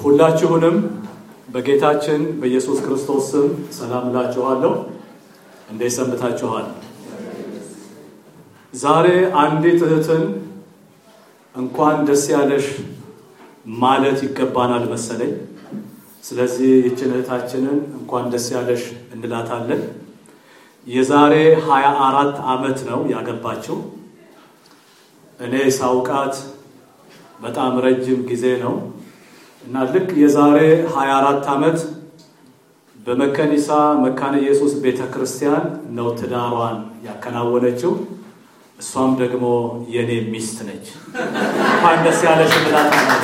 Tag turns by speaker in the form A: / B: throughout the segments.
A: ሁላችሁንም በጌታችን በኢየሱስ ክርስቶስ ስም ሰላም እላችኋለሁ። እንዴት ሰንብታችኋል? ዛሬ አንዲት እህትን እንኳን ደስ ያለሽ ማለት ይገባናል መሰለኝ። ስለዚህ ይችን እህታችንን እንኳን ደስ ያለሽ እንላታለን። የዛሬ ሀያ አራት ዓመት ነው ያገባችው። እኔ ሳውቃት በጣም ረጅም ጊዜ ነው እና ልክ የዛሬ 24 ዓመት በመከኒሳ መካነ ኢየሱስ ቤተ ክርስቲያን ነው ትዳሯን ያከናወነችው። እሷም ደግሞ የኔ ሚስት ነች። እንኳን ደስ ያለሽ እንላታለን።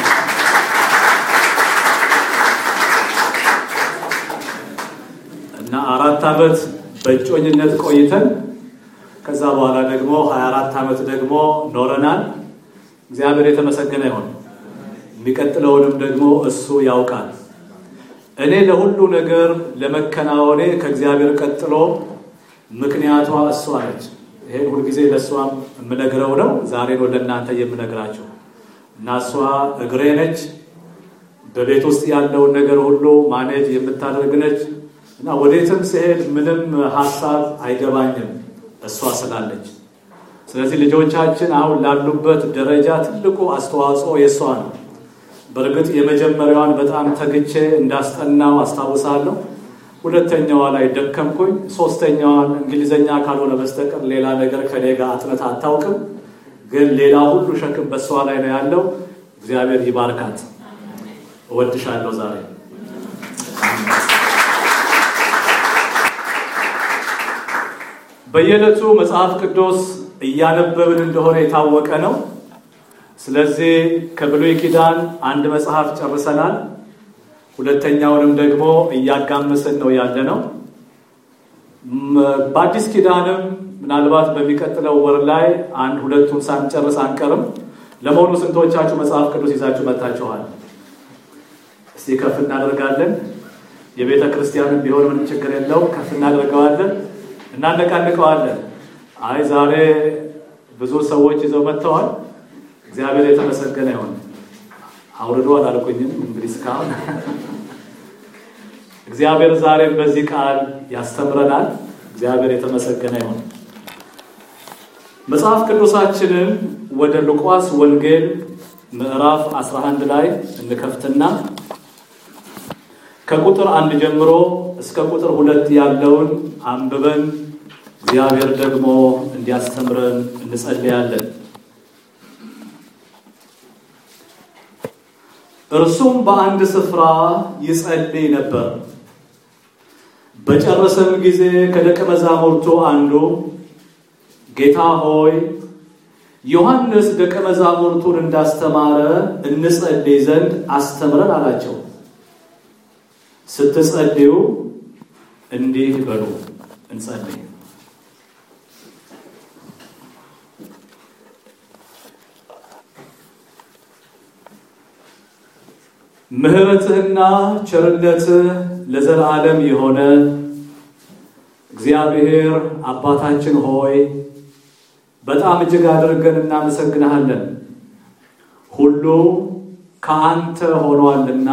A: እና አራት ዓመት በእጮኝነት ቆይተን ከዛ በኋላ ደግሞ 24 ዓመት ደግሞ ኖረናል። እግዚአብሔር የተመሰገነ ይሁን። የሚቀጥለውንም ደግሞ እሱ ያውቃል። እኔ ለሁሉ ነገር ለመከናወኔ ከእግዚአብሔር ቀጥሎ ምክንያቷ እሷ ነች። ይሄን ሁልጊዜ ለእሷም የምነግረው ነው። ዛሬ ነው ለእናንተ የምነግራቸው እና እሷ እግሬ ነች። በቤት ውስጥ ያለውን ነገር ሁሉ ማኔጅ የምታደርግ ነች እና ወዴትም ስሄድ ምንም ሀሳብ አይገባኝም እሷ ስላለች። ስለዚህ ልጆቻችን አሁን ላሉበት ደረጃ ትልቁ አስተዋጽኦ የእሷ ነው። በእርግጥ የመጀመሪያዋን በጣም ተግቼ እንዳስጠናው አስታውሳለሁ። ሁለተኛዋ ላይ ደከምኩኝ። ሶስተኛዋን እንግሊዘኛ ካልሆነ በስተቀር ሌላ ነገር ከኔ ጋር አጥነት አታውቅም። ግን ሌላ ሁሉ ሸክም በእሷ ላይ ነው ያለው። እግዚአብሔር ይባርካት። እወድሻለሁ ዛሬ በየዕለቱ መጽሐፍ ቅዱስ እያነበብን እንደሆነ የታወቀ ነው። ስለዚህ ከብሉይ ኪዳን አንድ መጽሐፍ ጨርሰናል። ሁለተኛውንም ደግሞ እያጋመስን ነው ያለ ነው። በአዲስ ኪዳንም ምናልባት በሚቀጥለው ወር ላይ አንድ ሁለቱን ሳንጨርስ አንቀርም። ለመሆኑ ስንቶቻችሁ መጽሐፍ ቅዱስ ይዛችሁ መጥታችኋል? እስቲ ከፍ እናደርጋለን። የቤተ ክርስቲያንም ቢሆን ምንም ችግር የለው፣ ከፍ እናደርገዋለን፣ እናነቃንቀዋለን። አይ ዛሬ ብዙ ሰዎች ይዘው መጥተዋል። እግዚአብሔር የተመሰገነ ይሁን። አውርዶ አላልኩኝም እንግዲህ እስካሁን እግዚአብሔር ዛሬም በዚህ ቃል ያስተምረናል። እግዚአብሔር የተመሰገነ ይሁን። መጽሐፍ ቅዱሳችንን ወደ ሉቃስ ወንጌል ምዕራፍ 11 ላይ እንከፍትና ከቁጥር አንድ ጀምሮ እስከ ቁጥር ሁለት ያለውን አንብበን እግዚአብሔር ደግሞ እንዲያስተምረን እንጸልያለን። እርሱም በአንድ ስፍራ ይጸልይ ነበር። በጨረሰም ጊዜ ከደቀ መዛሙርቱ አንዱ ጌታ ሆይ ዮሐንስ ደቀ መዛሙርቱን እንዳስተማረ እንጸልይ ዘንድ አስተምረን አላቸው። ስትጸልዩ እንዲህ በሉ፣ እንጸልይ። ምሕረትህና ቸርነትህ ለዘላለም የሆነ እግዚአብሔር አባታችን ሆይ በጣም እጅግ አድርገን እናመሰግንሃለን። ሁሉ ከአንተ ሆኗልና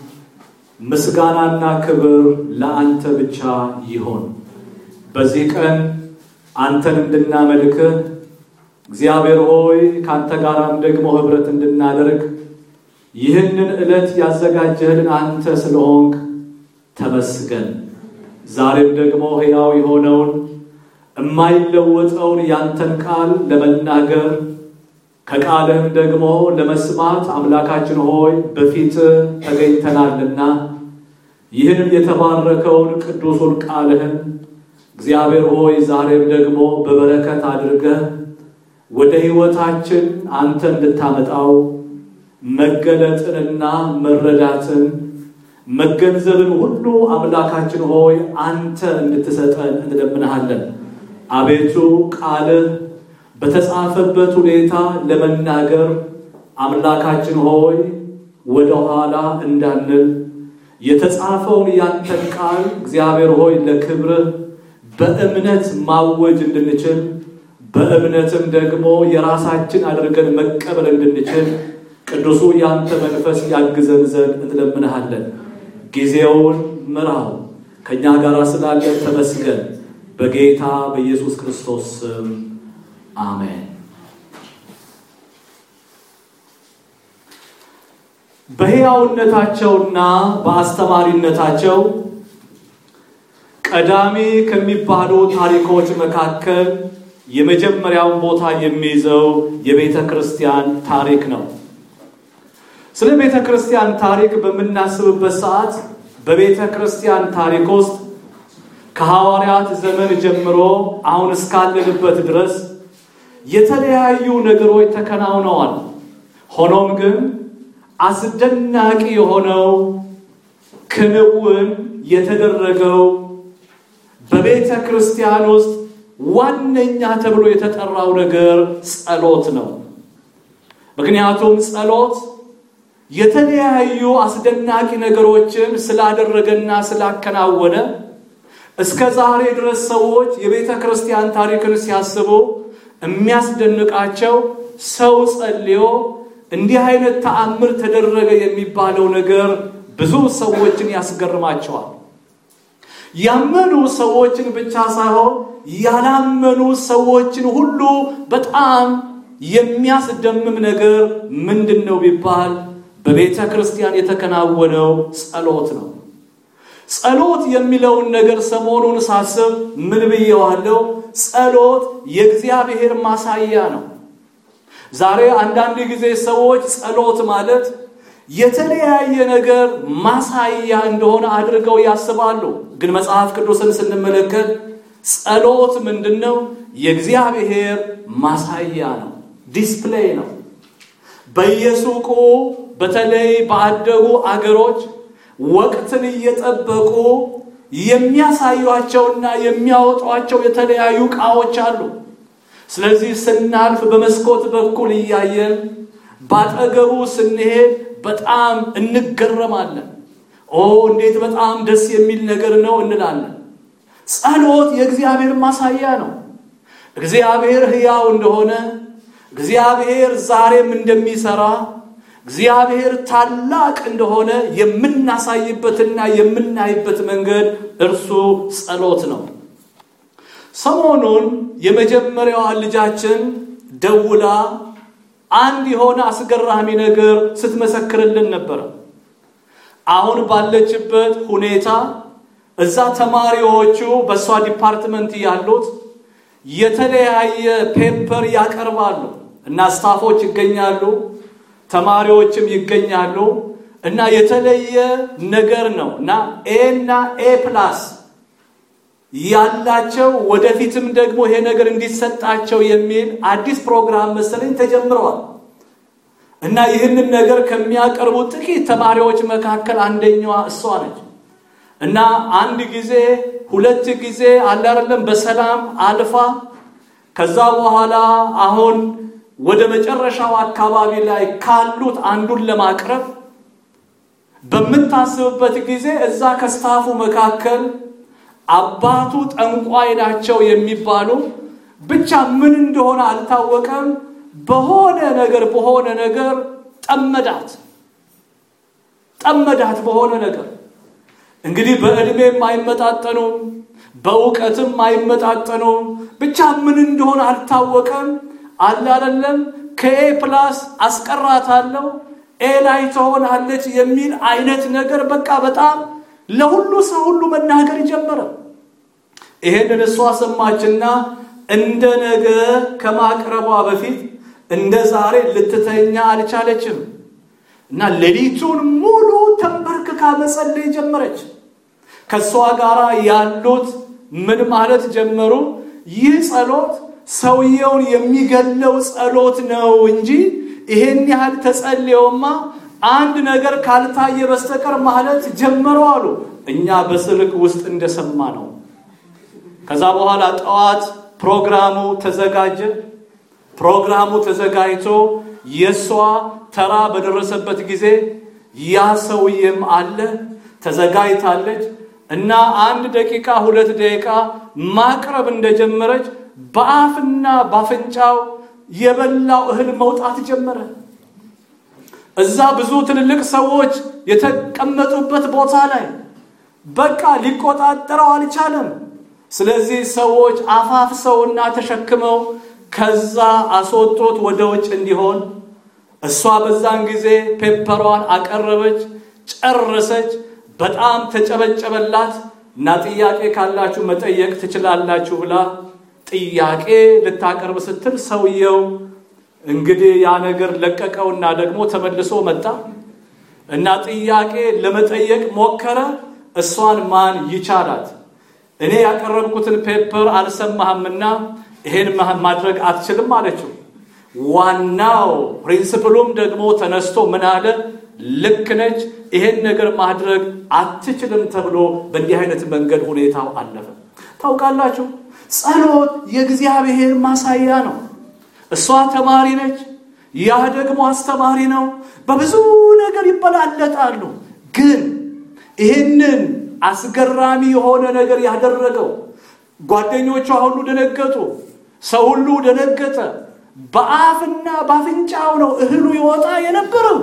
A: ምስጋናና ክብር ለአንተ ብቻ ይሆን። በዚህ ቀን አንተን እንድናመልክህ እግዚአብሔር ሆይ ከአንተ ጋራም ደግሞ ኅብረት እንድናደርግ ይህንን ዕለት ያዘጋጀህልን አንተ ስለሆንክ ተመስገን። ዛሬም ደግሞ ሕያው የሆነውን የማይለወጠውን ያንተን ቃል ለመናገር ከቃልህም ደግሞ ለመስማት አምላካችን ሆይ በፊት ተገኝተናልና ይህንን የተባረከውን ቅዱሱን ቃልህን እግዚአብሔር ሆይ ዛሬም ደግሞ በበረከት አድርገህ ወደ ሕይወታችን አንተ እንድታመጣው መገለጥንና መረዳትን መገንዘብን ሁሉ አምላካችን ሆይ አንተ እንድትሰጠን እንለምንሃለን። አቤቱ ቃልህ በተጻፈበት ሁኔታ ለመናገር አምላካችን ሆይ ወደ ኋላ እንዳንል የተጻፈውን ያንተን ቃል እግዚአብሔር ሆይ ለክብርህ በእምነት ማወጅ እንድንችል በእምነትም ደግሞ የራሳችን አድርገን መቀበል እንድንችል ቅዱሱ ያንተ መንፈስ ያግዘን ዘንድ እንለምንሃለን። ጊዜውን ምራው። ከእኛ ጋር ስላለ ተመስገን። በጌታ በኢየሱስ ክርስቶስ ስም አሜን። በሕያውነታቸውና በአስተማሪነታቸው ቀዳሚ ከሚባሉ ታሪኮች መካከል የመጀመሪያውን ቦታ የሚይዘው የቤተ ክርስቲያን ታሪክ ነው። ስለ ቤተ ክርስቲያን ታሪክ በምናስብበት ሰዓት በቤተ ክርስቲያን ታሪክ ውስጥ ከሐዋርያት ዘመን ጀምሮ አሁን እስካለንበት ድረስ የተለያዩ ነገሮች ተከናውነዋል። ሆኖም ግን አስደናቂ የሆነው ክንውን የተደረገው በቤተ ክርስቲያን ውስጥ ዋነኛ ተብሎ የተጠራው ነገር ጸሎት ነው። ምክንያቱም ጸሎት የተለያዩ አስደናቂ ነገሮችን ስላደረገና ስላከናወነ እስከ ዛሬ ድረስ ሰዎች የቤተ ክርስቲያን ታሪክን ሲያስቡ የሚያስደንቃቸው ሰው ጸልዮ እንዲህ አይነት ተአምር ተደረገ የሚባለው ነገር ብዙ ሰዎችን ያስገርማቸዋል። ያመኑ ሰዎችን ብቻ ሳይሆን ያላመኑ ሰዎችን ሁሉ በጣም የሚያስደምም ነገር ምንድን ነው ቢባል በቤተ ክርስቲያን የተከናወነው ጸሎት ነው። ጸሎት የሚለውን ነገር ሰሞኑን ሳስብ ምን ብየዋለው? ጸሎት የእግዚአብሔር ማሳያ ነው። ዛሬ አንዳንድ ጊዜ ሰዎች ጸሎት ማለት የተለያየ ነገር ማሳያ እንደሆነ አድርገው ያስባሉ። ግን መጽሐፍ ቅዱስን ስንመለከት ጸሎት ምንድን ነው? የእግዚአብሔር ማሳያ ነው፣ ዲስፕሌይ ነው። በየሱቁ በተለይ ባደጉ አገሮች ወቅትን እየጠበቁ የሚያሳዩቸውና የሚያወጧቸው የተለያዩ ዕቃዎች አሉ። ስለዚህ ስናልፍ በመስኮት በኩል እያየን ባጠገቡ ስንሄድ በጣም እንገረማለን። ኦ እንዴት በጣም ደስ የሚል ነገር ነው እንላለን። ጸሎት የእግዚአብሔር ማሳያ ነው። እግዚአብሔር ሕያው እንደሆነ፣ እግዚአብሔር ዛሬም እንደሚሰራ፣ እግዚአብሔር ታላቅ እንደሆነ የምናሳይበትና የምናይበት መንገድ እርሱ ጸሎት ነው። ሰሞኑን የመጀመሪያዋ ልጃችን ደውላ አንድ የሆነ አስገራሚ ነገር ስትመሰክርልን ነበረ። አሁን ባለችበት ሁኔታ እዛ ተማሪዎቹ በእሷ ዲፓርትመንት ያሉት የተለያየ ፔፐር ያቀርባሉ እና ስታፎች ይገኛሉ፣ ተማሪዎችም ይገኛሉ እና የተለየ ነገር ነው እና ኤ እና ኤ ፕላስ ያላቸው ወደፊትም ደግሞ ይሄ ነገር እንዲሰጣቸው የሚል አዲስ ፕሮግራም መሰለኝ ተጀምረዋል እና ይህንን ነገር ከሚያቀርቡ ጥቂት ተማሪዎች መካከል አንደኛዋ እሷ ነች እና አንድ ጊዜ ሁለት ጊዜ አለ አይደለም በሰላም አልፋ ከዛ በኋላ አሁን ወደ መጨረሻው አካባቢ ላይ ካሉት አንዱን ለማቅረብ በምታስብበት ጊዜ እዛ ከስታፉ መካከል አባቱ ጠንቋይ ናቸው የሚባሉ ብቻ ምን እንደሆነ አልታወቀም። በሆነ ነገር በሆነ ነገር ጠመዳት ጠመዳት በሆነ ነገር እንግዲህ በዕድሜም አይመጣጠኑም፣ በእውቀትም አይመጣጠኑም። ብቻ ምን እንደሆነ አልታወቀም። አላለለም ከኤ ፕላስ አስቀራታለሁ ኤ ላይ ትሆናለች የሚል አይነት ነገር በቃ በጣም ለሁሉ ሰው ሁሉ መናገር ጀመረ። ይሄንን እሷ ሰማችና እንደ ነገ ከማቅረቧ በፊት እንደ ዛሬ ልትተኛ አልቻለችም እና ሌሊቱን ሙሉ ተንበርክካ መጸለይ ጀመረች። ከእሷ ጋር ያሉት ምን ማለት ጀመሩ? ይህ ጸሎት ሰውየውን የሚገለው ጸሎት ነው እንጂ ይሄን ያህል ተጸልየውማ አንድ ነገር ካልታየ በስተቀር ማለት ጀመሩ አሉ። እኛ በስልክ ውስጥ እንደሰማ ነው። ከዛ በኋላ ጠዋት ፕሮግራሙ ተዘጋጀ። ፕሮግራሙ ተዘጋጅቶ የእሷ ተራ በደረሰበት ጊዜ ያ ሰውዬም አለ ተዘጋጅታለች እና አንድ ደቂቃ ሁለት ደቂቃ ማቅረብ እንደጀመረች በአፍና በአፍንጫው የበላው እህል መውጣት ጀመረ። እዛ ብዙ ትልልቅ ሰዎች የተቀመጡበት ቦታ ላይ በቃ ሊቆጣጠረው አልቻለም። ስለዚህ ሰዎች አፋፍሰውና ተሸክመው ከዛ አስወጡት ወደ ውጭ እንዲሆን። እሷ በዛን ጊዜ ፔፐሯን አቀረበች፣ ጨረሰች። በጣም ተጨበጨበላት እና ጥያቄ ካላችሁ መጠየቅ ትችላላችሁ ብላ ጥያቄ ልታቀርብ ስትል ሰውየው እንግዲህ ያ ነገር ለቀቀውና ደግሞ ተመልሶ መጣ እና ጥያቄ ለመጠየቅ ሞከረ። እሷን ማን ይቻላት? እኔ ያቀረብኩትን ፔፐር አልሰማህምና ይሄን ማድረግ አትችልም አለችው። ዋናው ፕሪንስፕሉም ደግሞ ተነስቶ ምን አለ? ልክ ነች፣ ይሄን ነገር ማድረግ አትችልም ተብሎ በእንዲህ አይነት መንገድ ሁኔታው አለፈ። ታውቃላችሁ፣ ጸሎት የእግዚአብሔር ማሳያ ነው። እሷ ተማሪ ነች፣ ያ ደግሞ አስተማሪ ነው። በብዙ ነገር ይበላለጣሉ። ግን ይህንን አስገራሚ የሆነ ነገር ያደረገው ጓደኞቿ ሁሉ ደነገጡ። ሰው ሁሉ ደነገጠ። በአፍና በአፍንጫው ነው እህሉ ይወጣ የነበረው።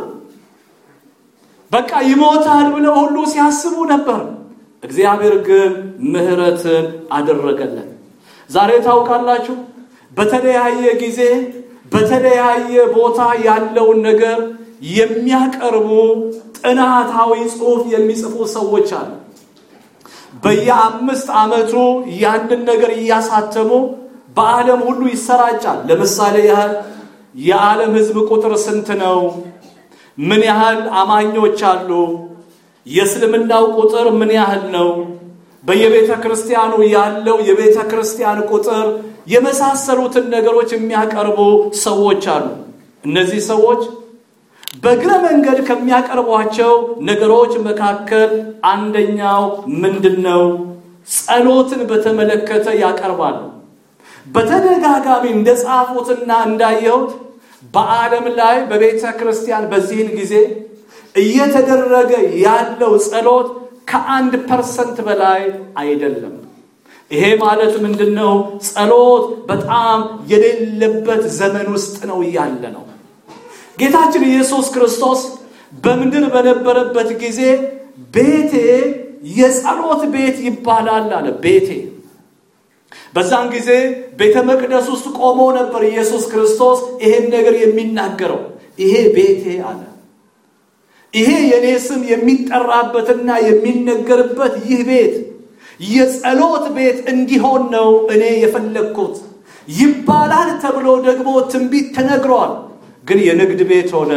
A: በቃ ይሞታል ብለው ሁሉ ሲያስቡ ነበር። እግዚአብሔር ግን ምሕረትን አደረገለን። ዛሬ ታውቃላችሁ በተለያየ ጊዜ በተለያየ ቦታ ያለውን ነገር የሚያቀርቡ ጥናታዊ ጽሑፍ የሚጽፉ ሰዎች አሉ። በየአምስት ዓመቱ ያንን ነገር እያሳተሙ በዓለም ሁሉ ይሰራጫል። ለምሳሌ ያህል የዓለም ሕዝብ ቁጥር ስንት ነው? ምን ያህል አማኞች አሉ? የእስልምናው ቁጥር ምን ያህል ነው? በየቤተ ክርስቲያኑ ያለው የቤተ ክርስቲያን ቁጥር የመሳሰሉትን ነገሮች የሚያቀርቡ ሰዎች አሉ። እነዚህ ሰዎች በእግረ መንገድ ከሚያቀርቧቸው ነገሮች መካከል አንደኛው ምንድን ነው? ጸሎትን በተመለከተ ያቀርባሉ። በተደጋጋሚ እንደጻፉትና እንዳየሁት በዓለም ላይ በቤተ ክርስቲያን በዚህን ጊዜ እየተደረገ ያለው ጸሎት ከአንድ ፐርሰንት በላይ አይደለም። ይሄ ማለት ምንድን ነው? ጸሎት በጣም የሌለበት ዘመን ውስጥ ነው ያለ ነው። ጌታችን ኢየሱስ ክርስቶስ በምድር በነበረበት ጊዜ ቤቴ የጸሎት ቤት ይባላል አለ። ቤቴ በዛን ጊዜ ቤተ መቅደስ ውስጥ ቆሞ ነበር ኢየሱስ ክርስቶስ ይሄን ነገር የሚናገረው። ይሄ ቤቴ አለ። ይሄ የኔ ስም የሚጠራበትና የሚነገርበት ይህ ቤት የጸሎት ቤት እንዲሆን ነው እኔ የፈለግኩት ይባላል ተብሎ ደግሞ ትንቢት ተነግሯል። ግን የንግድ ቤት ሆነ።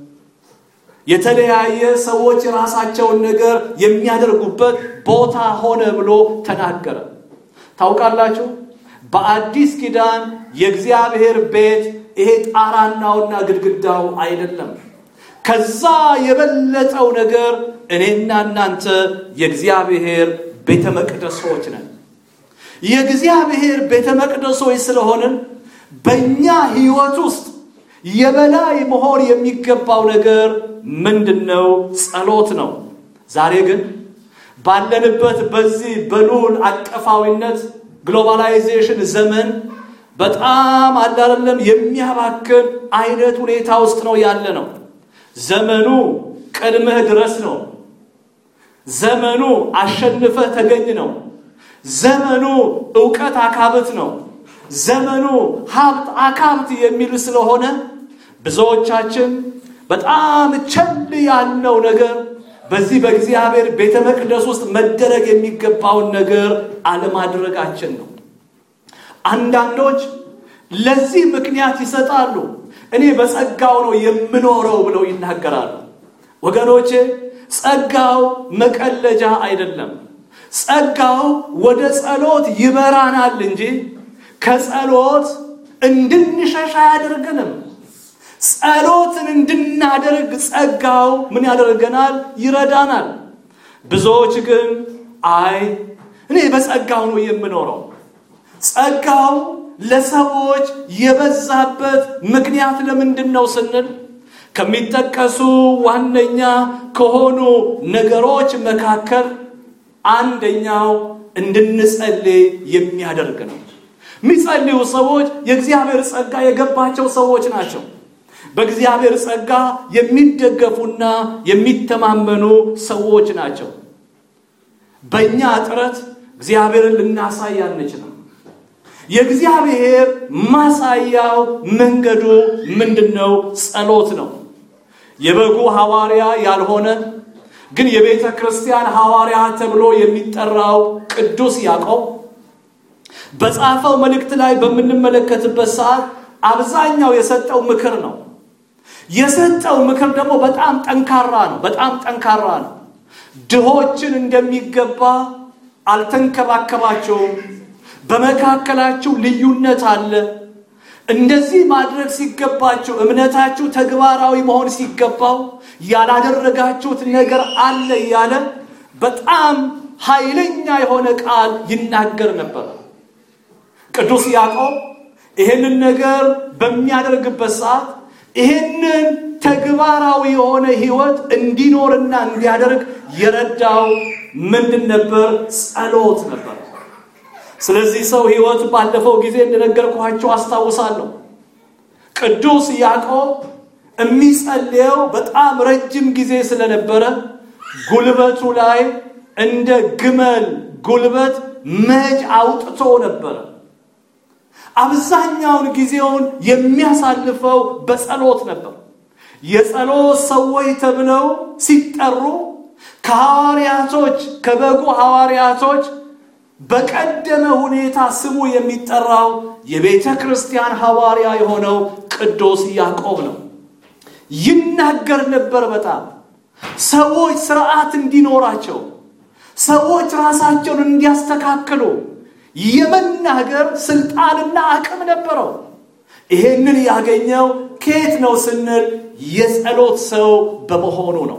A: የተለያየ ሰዎች የራሳቸውን ነገር የሚያደርጉበት ቦታ ሆነ ብሎ ተናገረ። ታውቃላችሁ፣ በአዲስ ኪዳን የእግዚአብሔር ቤት ይሄ ጣራናውና ግድግዳው አይደለም። ከዛ የበለጠው ነገር እኔና እናንተ የእግዚአብሔር ቤተ መቅደሶች ነን። የእግዚአብሔር ቤተ መቅደሶች ስለሆንን በእኛ ሕይወት ውስጥ የበላይ መሆን የሚገባው ነገር ምንድን ነው? ጸሎት ነው። ዛሬ ግን ባለንበት በዚህ በልዑል አቀፋዊነት ግሎባላይዜሽን ዘመን በጣም አላለም የሚያባክን አይነት ሁኔታ ውስጥ ነው ያለ ነው። ዘመኑ ቀድመህ ድረስ ነው። ዘመኑ አሸንፈህ ተገኝ ነው። ዘመኑ እውቀት አካብት ነው። ዘመኑ ሀብት አካብት የሚል ስለሆነ ብዙዎቻችን በጣም ቸል ያልነው ነገር በዚህ በእግዚአብሔር ቤተ መቅደስ ውስጥ መደረግ የሚገባውን ነገር አለማድረጋችን ነው። አንዳንዶች ለዚህ ምክንያት ይሰጣሉ። እኔ በጸጋው ነው የምኖረው ብለው ይናገራሉ። ወገኖቼ ጸጋው መቀለጃ አይደለም። ጸጋው ወደ ጸሎት ይመራናል እንጂ ከጸሎት እንድንሸሽ አያደርገንም። ጸሎትን እንድናደርግ ጸጋው ምን ያደርገናል? ይረዳናል። ብዙዎች ግን አይ እኔ በጸጋው ነው የምኖረው። ጸጋው ለሰዎች የበዛበት ምክንያት ለምንድን ነው ስንል ከሚጠቀሱ ዋነኛ ከሆኑ ነገሮች መካከል አንደኛው እንድንጸልይ የሚያደርግ ነው። የሚጸልዩ ሰዎች የእግዚአብሔር ጸጋ የገባቸው ሰዎች ናቸው። በእግዚአብሔር ጸጋ የሚደገፉና የሚተማመኑ ሰዎች ናቸው። በእኛ ጥረት እግዚአብሔርን ልናሳይ አንችልም። የእግዚአብሔር ማሳያው መንገዱ ምንድን ነው? ጸሎት ነው። የበጉ ሐዋርያ ያልሆነ ግን የቤተ ክርስቲያን ሐዋርያ ተብሎ የሚጠራው ቅዱስ ያዕቆብ በጻፈው መልእክት ላይ በምንመለከትበት ሰዓት አብዛኛው የሰጠው ምክር ነው። የሰጠው ምክር ደግሞ በጣም ጠንካራ ነው። በጣም ጠንካራ ነው። ድሆችን እንደሚገባ አልተንከባከባቸውም። በመካከላችሁ ልዩነት አለ። እንደዚህ ማድረግ ሲገባችሁ እምነታችሁ ተግባራዊ መሆን ሲገባው ያላደረጋችሁት ነገር አለ እያለ በጣም ኃይለኛ የሆነ ቃል ይናገር ነበር። ቅዱስ ያዕቆብ ይህንን ነገር በሚያደርግበት ሰዓት ይህንን ተግባራዊ የሆነ ሕይወት እንዲኖርና እንዲያደርግ የረዳው ምንድን ነበር? ጸሎት ነበር። ስለዚህ ሰው ሕይወት ባለፈው ጊዜ እንደነገርኳቸው አስታውሳለሁ። ቅዱስ ያዕቆብ የሚጸልየው በጣም ረጅም ጊዜ ስለነበረ ጉልበቱ ላይ እንደ ግመል ጉልበት መጅ አውጥቶ ነበረ። አብዛኛውን ጊዜውን የሚያሳልፈው በጸሎት ነበር። የጸሎት ሰዎች ተብለው ሲጠሩ ከሐዋርያቶች ከበጉ ሐዋርያቶች በቀደመ ሁኔታ ስሙ የሚጠራው የቤተ ክርስቲያን ሐዋርያ የሆነው ቅዱስ ያዕቆብ ነው። ይናገር ነበር። በጣም ሰዎች ስርዓት እንዲኖራቸው፣ ሰዎች ራሳቸውን እንዲያስተካክሉ የመናገር ስልጣንና አቅም ነበረው። ይሄንን ያገኘው ከየት ነው ስንል የጸሎት ሰው በመሆኑ ነው።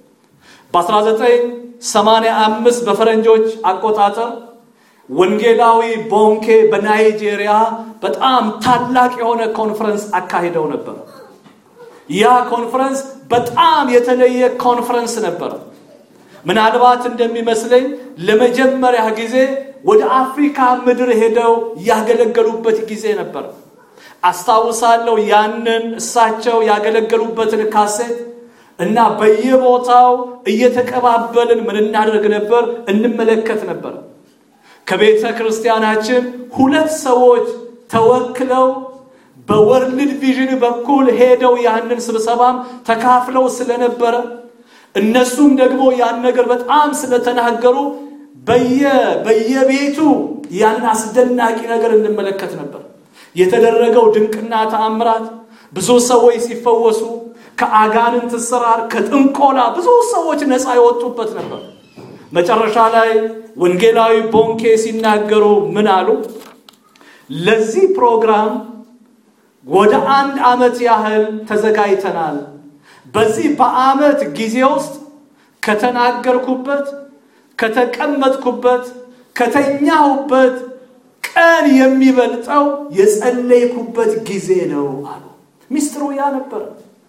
A: በ1985 በፈረንጆች አቆጣጠር ወንጌላዊ ቦንኬ በናይጄሪያ በጣም ታላቅ የሆነ ኮንፈረንስ አካሂደው ነበር። ያ ኮንፈረንስ በጣም የተለየ ኮንፈረንስ ነበር። ምናልባት እንደሚመስለኝ ለመጀመሪያ ጊዜ ወደ አፍሪካ ምድር ሄደው ያገለገሉበት ጊዜ ነበር። አስታውሳለሁ ያንን እሳቸው ያገለገሉበትን ካሴት እና በየቦታው እየተቀባበልን ምን እናደርግ ነበር? እንመለከት ነበር። ከቤተ ክርስቲያናችን ሁለት ሰዎች ተወክለው በወርልድ ቪዥን በኩል ሄደው ያንን ስብሰባም ተካፍለው ስለነበረ እነሱም ደግሞ ያን ነገር በጣም ስለተናገሩ በየቤቱ ያን አስደናቂ ነገር እንመለከት ነበር። የተደረገው ድንቅና ተአምራት፣ ብዙ ሰዎች ሲፈወሱ፣ ከአጋንንት ስራር፣ ከጥንቆላ ብዙ ሰዎች ነፃ የወጡበት ነበር። መጨረሻ ላይ ወንጌላዊ ቦንኬ ሲናገሩ ምን አሉ? ለዚህ ፕሮግራም ወደ አንድ ዓመት ያህል ተዘጋጅተናል። በዚህ በዓመት ጊዜ ውስጥ ከተናገርኩበት፣ ከተቀመጥኩበት፣ ከተኛሁበት ቀን የሚበልጠው የጸለይኩበት ጊዜ ነው አሉ። ሚስጥሩ ያ ነበር።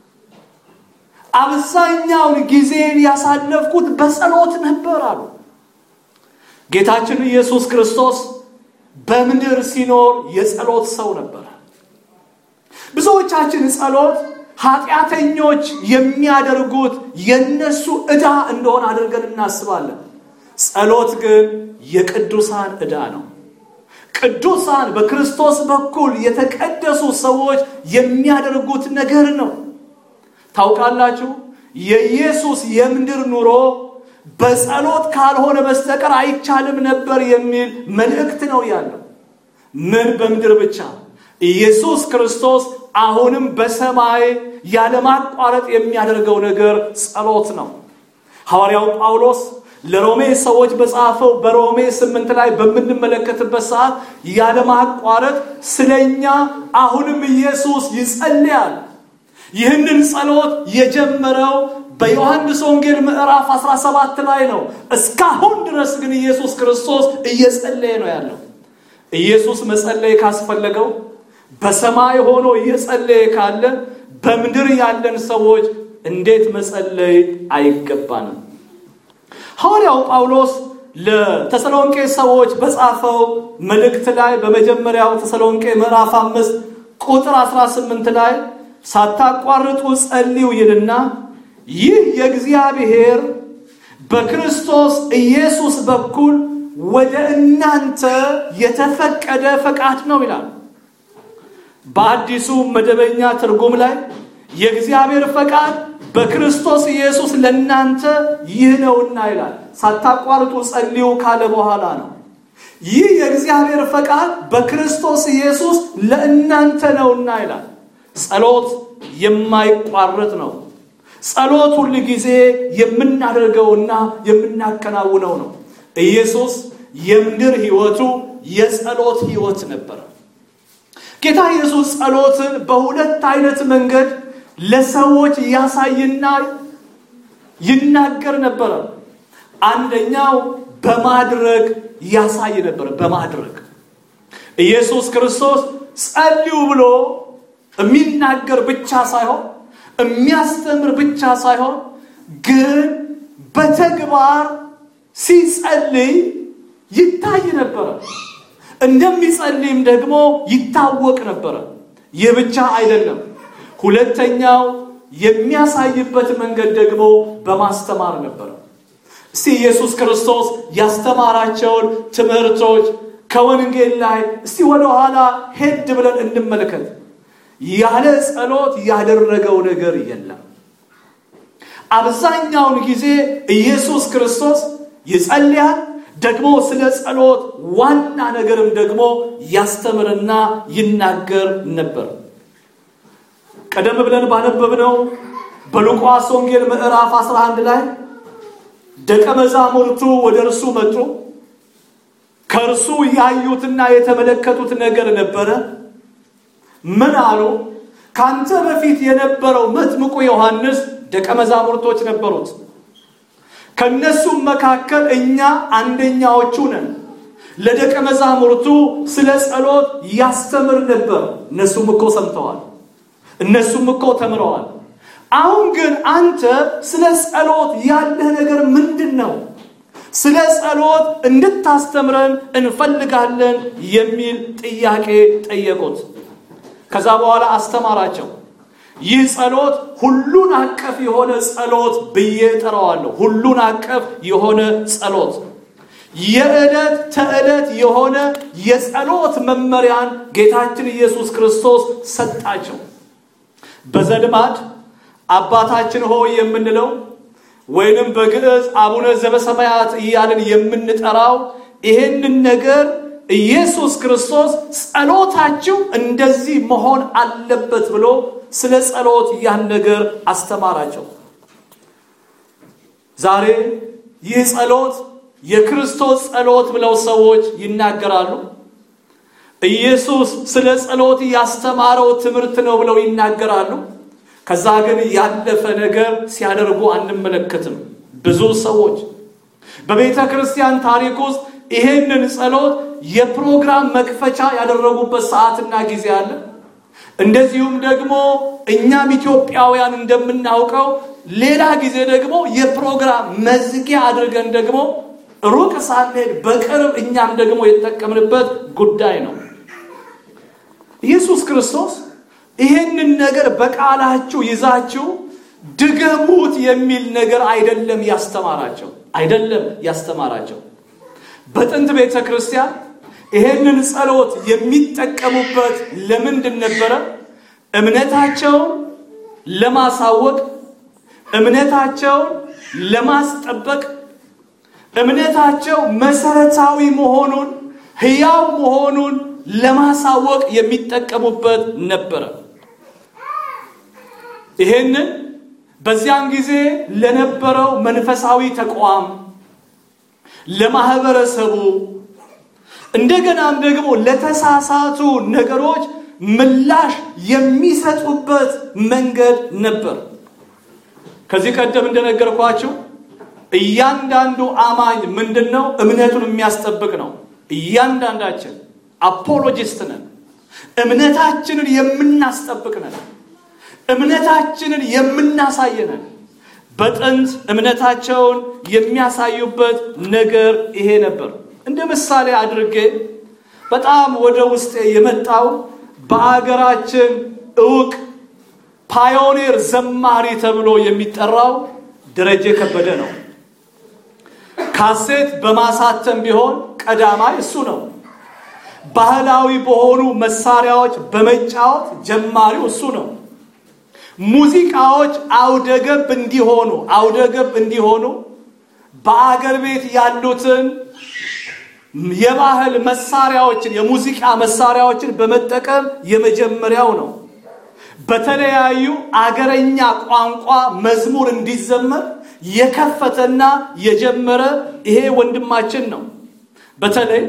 A: አብዛኛውን ጊዜን ያሳለፍኩት በጸሎት ነበር አሉ። ጌታችን ኢየሱስ ክርስቶስ በምድር ሲኖር የጸሎት ሰው ነበር። ብዙዎቻችን ጸሎት ኃጢአተኞች የሚያደርጉት የነሱ ዕዳ እንደሆነ አድርገን እናስባለን። ጸሎት ግን የቅዱሳን ዕዳ ነው። ቅዱሳን በክርስቶስ በኩል የተቀደሱ ሰዎች የሚያደርጉት ነገር ነው። ታውቃላችሁ፣ የኢየሱስ የምድር ኑሮ በጸሎት ካልሆነ በስተቀር አይቻልም ነበር የሚል መልእክት ነው ያለው። ምን በምድር ብቻ ኢየሱስ ክርስቶስ አሁንም በሰማይ ያለማቋረጥ የሚያደርገው ነገር ጸሎት ነው። ሐዋርያው ጳውሎስ ለሮሜ ሰዎች በጻፈው በሮሜ ስምንት ላይ በምንመለከትበት ሰዓት ያለማቋረጥ ስለኛ አሁንም ኢየሱስ ይጸልያል። ይህንን ጸሎት የጀመረው በዮሐንስ ወንጌል ምዕራፍ 17 ላይ ነው። እስካሁን ድረስ ግን ኢየሱስ ክርስቶስ እየጸለየ ነው ያለው። ኢየሱስ መጸለይ ካስፈለገው በሰማይ ሆኖ እየጸለየ ካለ በምድር ያለን ሰዎች እንዴት መጸለይ አይገባንም? ሐዋርያው ጳውሎስ ለተሰሎንቄ ሰዎች በጻፈው መልእክት ላይ በመጀመሪያው ተሰሎንቄ ምዕራፍ አምስት ቁጥር 18 ላይ ሳታቋርጡ ጸልዩ ይልና ይህ የእግዚአብሔር በክርስቶስ ኢየሱስ በኩል ወደ እናንተ የተፈቀደ ፈቃድ ነው ይላል። በአዲሱ መደበኛ ትርጉም ላይ የእግዚአብሔር ፈቃድ በክርስቶስ ኢየሱስ ለእናንተ ይህ ነውና ይላል። ሳታቋርጡ ጸልዩ ካለ በኋላ ነው። ይህ የእግዚአብሔር ፈቃድ በክርስቶስ ኢየሱስ ለእናንተ ነውና ይላል። ጸሎት የማይቋረጥ ነው። ጸሎት ሁል ጊዜ የምናደርገውና የምናከናውነው ነው። ኢየሱስ የምድር ሕይወቱ የጸሎት ሕይወት ነበረ። ጌታ ኢየሱስ ጸሎትን በሁለት አይነት መንገድ ለሰዎች ያሳይና ይናገር ነበረ። አንደኛው በማድረግ ያሳይ ነበረ። በማድረግ ኢየሱስ ክርስቶስ ጸልዩ ብሎ የሚናገር ብቻ ሳይሆን የሚያስተምር ብቻ ሳይሆን ግን በተግባር ሲጸልይ ይታይ ነበረ። እንደሚጸልይም ደግሞ ይታወቅ ነበረ። ይህ ብቻ አይደለም። ሁለተኛው የሚያሳይበት መንገድ ደግሞ በማስተማር ነበረ። እስቲ ኢየሱስ ክርስቶስ ያስተማራቸውን ትምህርቶች ከወንጌል ላይ እስቲ ወደ ኋላ ሄድ ብለን እንመልከት። ያለ ጸሎት ያደረገው ነገር የለም። አብዛኛውን ጊዜ ኢየሱስ ክርስቶስ ይጸልያል። ደግሞ ስለ ጸሎት ዋና ነገርም ደግሞ ያስተምርና ይናገር ነበር። ቀደም ብለን ባነበብነው በሉቃስ ወንጌል ምዕራፍ 11 ላይ ደቀ መዛሙርቱ ወደ እርሱ መጡ። ከእርሱ ያዩትና የተመለከቱት ነገር ነበረ። ምን አሉ? ካንተ በፊት የነበረው መጥምቁ ዮሐንስ ደቀ መዛሙርቶች ነበሩት። ከነሱም መካከል እኛ አንደኛዎቹ ነን። ለደቀ መዛሙርቱ ስለ ጸሎት ያስተምር ነበር። እነሱም እኮ ሰምተዋል። እነሱም እኮ ተምረዋል። አሁን ግን አንተ ስለ ጸሎት ያለህ ነገር ምንድን ነው? ስለ ጸሎት እንድታስተምረን እንፈልጋለን የሚል ጥያቄ ጠየቁት። ከዛ በኋላ አስተማራቸው። ይህ ጸሎት ሁሉን አቀፍ የሆነ ጸሎት ብዬ ጠራዋለሁ። ሁሉን አቀፍ የሆነ ጸሎት የዕለት ተዕለት የሆነ የጸሎት መመሪያን ጌታችን ኢየሱስ ክርስቶስ ሰጣቸው። በዘልማድ አባታችን ሆይ የምንለው ወይንም በግዕዝ አቡነ ዘበሰማያት እያልን የምንጠራው ይሄንን ነገር ኢየሱስ ክርስቶስ ጸሎታችሁ እንደዚህ መሆን አለበት ብሎ ስለ ጸሎት ያን ነገር አስተማራቸው። ዛሬ ይህ ጸሎት የክርስቶስ ጸሎት ብለው ሰዎች ይናገራሉ። ኢየሱስ ስለ ጸሎት ያስተማረው ትምህርት ነው ብለው ይናገራሉ። ከዛ ግን ያለፈ ነገር ሲያደርጉ አንመለከትም። ብዙ ሰዎች በቤተ ክርስቲያን ታሪክ ውስጥ ይሄንን ጸሎት የፕሮግራም መክፈቻ ያደረጉበት ሰዓትና ጊዜ አለ። እንደዚሁም ደግሞ እኛም ኢትዮጵያውያን እንደምናውቀው ሌላ ጊዜ ደግሞ የፕሮግራም መዝጊያ አድርገን ደግሞ ሩቅ ሳንሄድ በቅርብ እኛም ደግሞ የተጠቀምንበት ጉዳይ ነው። ኢየሱስ ክርስቶስ ይህንን ነገር በቃላችሁ ይዛችሁ ድገሙት የሚል ነገር አይደለም ያስተማራቸው አይደለም ያስተማራቸው። በጥንት ቤተ ክርስቲያን ይሄንን ጸሎት የሚጠቀሙበት ለምንድን ነበረ? እምነታቸውን ለማሳወቅ፣ እምነታቸውን ለማስጠበቅ፣ እምነታቸው መሰረታዊ መሆኑን ሕያው መሆኑን ለማሳወቅ የሚጠቀሙበት ነበረ። ይሄንን በዚያን ጊዜ ለነበረው መንፈሳዊ ተቋም ለማህበረሰቡ እንደገናም ደግሞ ለተሳሳቱ ነገሮች ምላሽ የሚሰጡበት መንገድ ነበር። ከዚህ ቀደም እንደነገርኳችሁ እያንዳንዱ አማኝ ምንድን ነው? እምነቱን የሚያስጠብቅ ነው። እያንዳንዳችን አፖሎጂስት ነን። እምነታችንን የምናስጠብቅ ነን። እምነታችንን የምናሳየነን። በጥንት እምነታቸውን የሚያሳዩበት ነገር ይሄ ነበር። እንደ ምሳሌ አድርጌ በጣም ወደ ውስጤ የመጣው በአገራችን እውቅ ፓዮኔር ዘማሪ ተብሎ የሚጠራው ደረጀ ከበደ ነው። ካሴት በማሳተም ቢሆን ቀዳማይ እሱ ነው። ባህላዊ በሆኑ መሳሪያዎች በመጫወት ጀማሪው እሱ ነው። ሙዚቃዎች አውደገብ እንዲሆኑ አውደገብ እንዲሆኑ በአገር ቤት ያሉትን የባህል መሳሪያዎችን የሙዚቃ መሳሪያዎችን በመጠቀም የመጀመሪያው ነው። በተለያዩ አገረኛ ቋንቋ መዝሙር እንዲዘመር የከፈተና የጀመረ ይሄ ወንድማችን ነው። በተለይ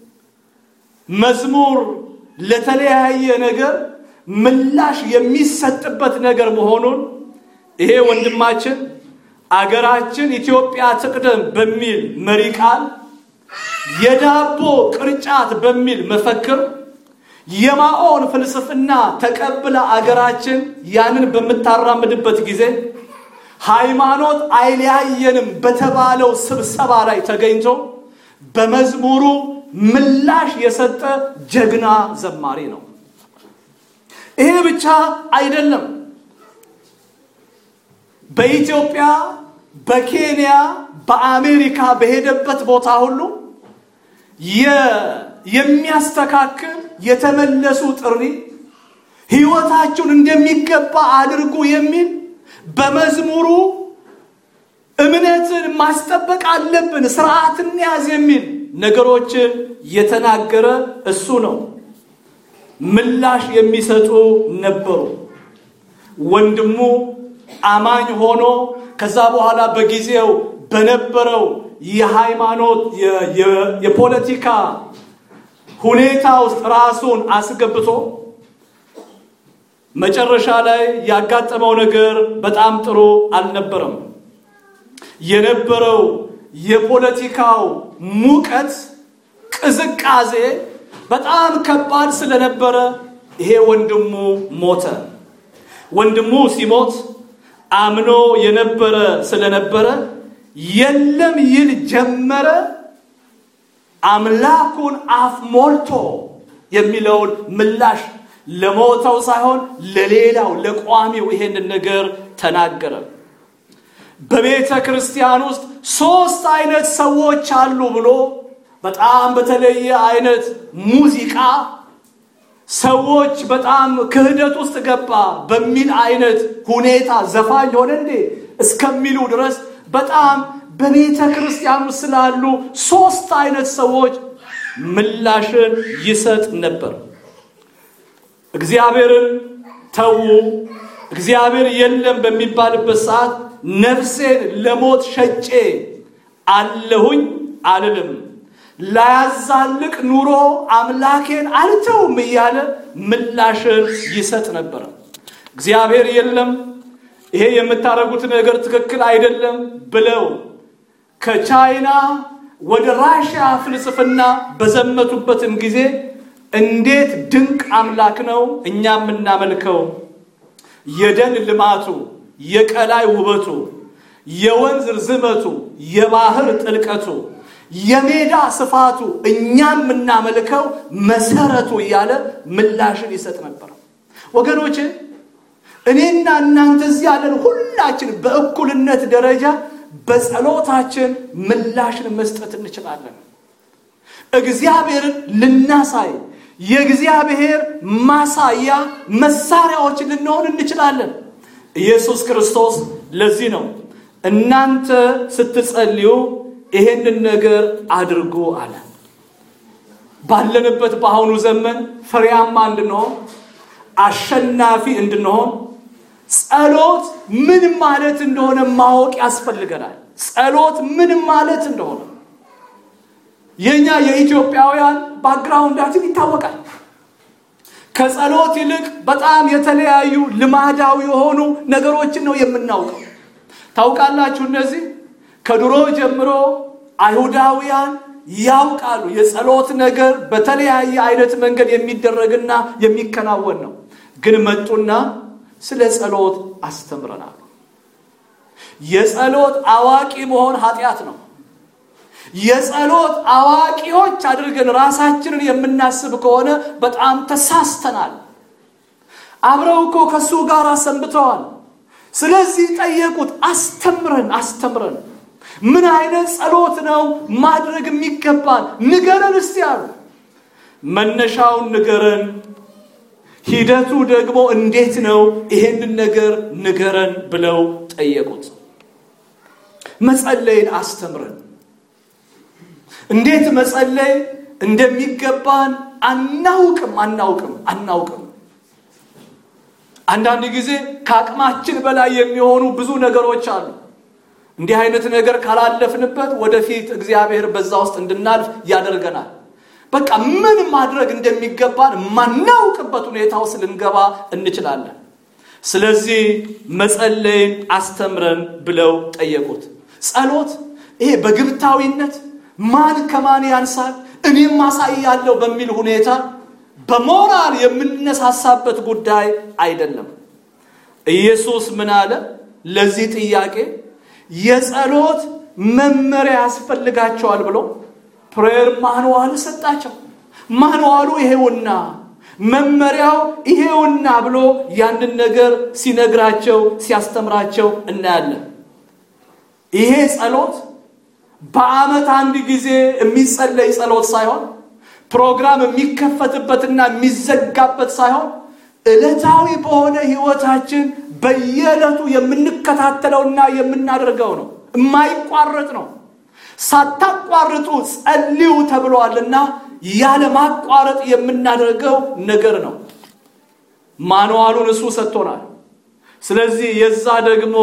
A: መዝሙር ለተለያየ ነገር ምላሽ የሚሰጥበት ነገር መሆኑን ይሄ ወንድማችን አገራችን ኢትዮጵያ ትቅደም በሚል መሪ ቃል የዳቦ ቅርጫት በሚል መፈክር የማኦን ፍልስፍና ተቀብላ አገራችን ያንን በምታራምድበት ጊዜ ሃይማኖት አይለያየንም በተባለው ስብሰባ ላይ ተገኝቶ በመዝሙሩ ምላሽ የሰጠ ጀግና ዘማሪ ነው። ይሄ ብቻ አይደለም። በኢትዮጵያ፣ በኬንያ፣ በአሜሪካ በሄደበት ቦታ ሁሉ የሚያስተካክል የተመለሱ ጥሪ ህይወታችሁን እንደሚገባ አድርጉ የሚል በመዝሙሩ እምነትን ማስጠበቅ አለብን፣ ስርዓትን ያዝ የሚል ነገሮችን የተናገረ እሱ ነው። ምላሽ የሚሰጡ ነበሩ። ወንድሙ አማኝ ሆኖ ከዛ በኋላ በጊዜው በነበረው የሃይማኖት የፖለቲካ ሁኔታ ውስጥ ራሱን አስገብቶ መጨረሻ ላይ ያጋጠመው ነገር በጣም ጥሩ አልነበረም። የነበረው የፖለቲካው ሙቀት ቅዝቃዜ በጣም ከባድ ስለነበረ ይሄ ወንድሙ ሞተ። ወንድሙ ሲሞት አምኖ የነበረ ስለነበረ የለም ይል ጀመረ። አምላኩን አፍ ሞልቶ የሚለውን ምላሽ ለሞተው ሳይሆን ለሌላው ለቋሚው ይሄንን ነገር ተናገረ። በቤተ ክርስቲያን ውስጥ ሶስት አይነት ሰዎች አሉ ብሎ በጣም በተለየ አይነት ሙዚቃ ሰዎች በጣም ክህደት ውስጥ ገባ በሚል አይነት ሁኔታ ዘፋኝ ሆነ እንዴ እስከሚሉ ድረስ በጣም በቤተ ክርስቲያን ውስጥ ስላሉ ሶስት አይነት ሰዎች ምላሽን ይሰጥ ነበር። እግዚአብሔርን ተዉ፣ እግዚአብሔር የለም በሚባልበት ሰዓት ነፍሴን ለሞት ሸጬ አለሁኝ አልልም፣ ላያዛልቅ ኑሮ አምላኬን አልተውም እያለ ምላሽን ይሰጥ ነበር። እግዚአብሔር የለም፣ ይሄ የምታደርጉት ነገር ትክክል አይደለም ብለው ከቻይና ወደ ራሽያ ፍልስፍና በዘመቱበትም ጊዜ እንዴት ድንቅ አምላክ ነው እኛ የምናመልከው የደን ልማቱ፣ የቀላይ ውበቱ፣ የወንዝ ርዝመቱ፣ የባህር ጥልቀቱ፣ የሜዳ ስፋቱ እኛ የምናመልከው መሰረቱ እያለ ምላሽን ይሰጥ ነበር። ወገኖች እኔና እናንተ እዚህ ያለን ሁላችን በእኩልነት ደረጃ በጸሎታችን ምላሽን መስጠት እንችላለን። እግዚአብሔርን ልናሳይ የእግዚአብሔር ማሳያ መሳሪያዎች ልንሆን እንችላለን። ኢየሱስ ክርስቶስ ለዚህ ነው እናንተ ስትጸልዩ ይሄንን ነገር አድርጉ አለ። ባለንበት በአሁኑ ዘመን ፍሬያማ እንድንሆን አሸናፊ እንድንሆን ጸሎት ምን ማለት እንደሆነ ማወቅ ያስፈልገናል። ጸሎት ምን ማለት እንደሆነ የኛ የኢትዮጵያውያን ባክግራውንዳችን ይታወቃል። ከጸሎት ይልቅ በጣም የተለያዩ ልማዳዊ የሆኑ ነገሮችን ነው የምናውቀው። ታውቃላችሁ፣ እነዚህ ከድሮ ጀምሮ አይሁዳውያን ያውቃሉ። የጸሎት ነገር በተለያየ አይነት መንገድ የሚደረግና የሚከናወን ነው። ግን መጡና ስለ ጸሎት አስተምረናል። የጸሎት አዋቂ መሆን ኃጢአት ነው። የጸሎት አዋቂዎች አድርገን ራሳችንን የምናስብ ከሆነ በጣም ተሳስተናል።
B: አብረው እኮ ከእሱ ጋር ሰንብተዋል። ስለዚህ ጠየቁት፣ አስተምረን አስተምረን፣ ምን አይነት ጸሎት ነው ማድረግ የሚገባን ንገረን እስቲ አሉ። መነሻውን ንገረን፣ ሂደቱ ደግሞ እንዴት ነው? ይሄንን ነገር ንገረን ብለው ጠየቁት። መጸለይን አስተምረን፣ እንዴት መጸለይ እንደሚገባን አናውቅም አናውቅም አናውቅም። አንዳንድ ጊዜ ከአቅማችን በላይ የሚሆኑ ብዙ ነገሮች አሉ። እንዲህ አይነት ነገር ካላለፍንበት ወደፊት እግዚአብሔር በዛ ውስጥ እንድናልፍ ያደርገናል። በቃ ምን ማድረግ እንደሚገባን ማናውቅበት ሁኔታ ውስጥ ልንገባ እንችላለን። ስለዚህ መጸለይን አስተምረን ብለው ጠየቁት። ጸሎት ይሄ በግብታዊነት ማን ከማን ያንሳል እኔም ማሳያለሁ በሚል ሁኔታ በሞራል የምንነሳሳበት ጉዳይ አይደለም። ኢየሱስ ምን አለ? ለዚህ ጥያቄ የጸሎት መመሪያ ያስፈልጋቸዋል ብሎ ፕሬየር ማንዋል ሰጣቸው። ማንዋሉ ይሄውና መመሪያው ይሄውና ብሎ ያንን ነገር ሲነግራቸው ሲያስተምራቸው እናያለን። ይሄ ጸሎት በዓመት አንድ ጊዜ የሚጸለይ ጸሎት ሳይሆን ፕሮግራም የሚከፈትበትና የሚዘጋበት ሳይሆን ዕለታዊ በሆነ ህይወታችን በየዕለቱ የምንከታተለውና የምናደርገው ነው። የማይቋረጥ ነው። ሳታቋርጡ ጸልዩ ተብሏልና ያለ ማቋረጥ የምናደርገው ነገር ነው። ማንዋሉን እሱ ሰጥቶናል። ስለዚህ የዛ ደግሞ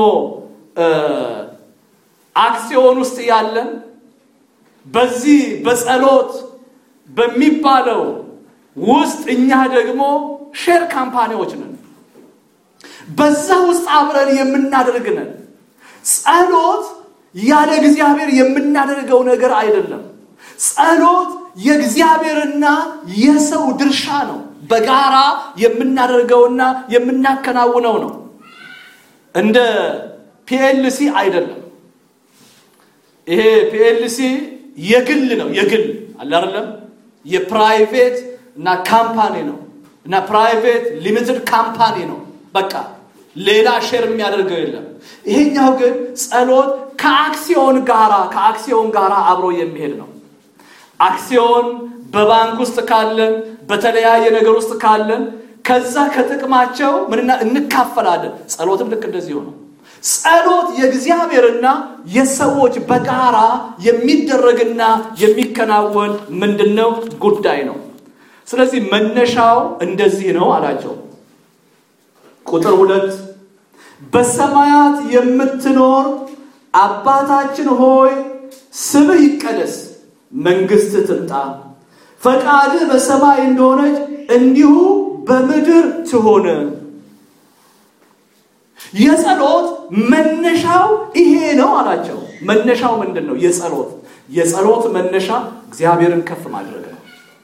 B: አክሲዮን ውስጥ ያለን በዚህ በጸሎት በሚባለው ውስጥ እኛ ደግሞ ሼር ካምፓኒዎች ነን። በዛ ውስጥ አብረን የምናደርግ ነን። ጸሎት ያለ እግዚአብሔር የምናደርገው ነገር አይደለም። ጸሎት የእግዚአብሔርና የሰው ድርሻ ነው። በጋራ የምናደርገውና የምናከናውነው ነው። እንደ ፒኤልሲ አይደለም። ይሄ ፒኤልሲ የግል ነው። የግል አለ አይደለም። የፕራይቬት እና ካምፓኒ ነው እና ፕራይቬት ሊሚትድ ካምፓኒ ነው። በቃ ሌላ ሼር የሚያደርገው የለም። ይሄኛው ግን ጸሎት ከአክሲዮን ጋራ ከአክሲዮን ጋራ አብሮ የሚሄድ ነው። አክሲዮን በባንክ ውስጥ ካለን በተለያየ ነገር ውስጥ ካለን ከዛ ከጥቅማቸው ምንና እንካፈላለን። ጸሎትም ልክ እንደዚህ ነው። ጸሎት የእግዚአብሔርና የሰዎች በጋራ የሚደረግና የሚከናወን ምንድነው ጉዳይ ነው። ስለዚህ መነሻው እንደዚህ ነው አላቸው። ቁጥር ሁለት በሰማያት የምትኖር አባታችን ሆይ ስምህ ይቀደስ፣ መንግስት ትምጣ፣ ፈቃድህ በሰማይ እንደሆነች እንዲሁ በምድር ትሆን። የጸሎት መነሻው ይሄ ነው አላቸው። መነሻው ምንድን ነው? የጸሎት የጸሎት መነሻ እግዚአብሔርን ከፍ ማድረግ ነው።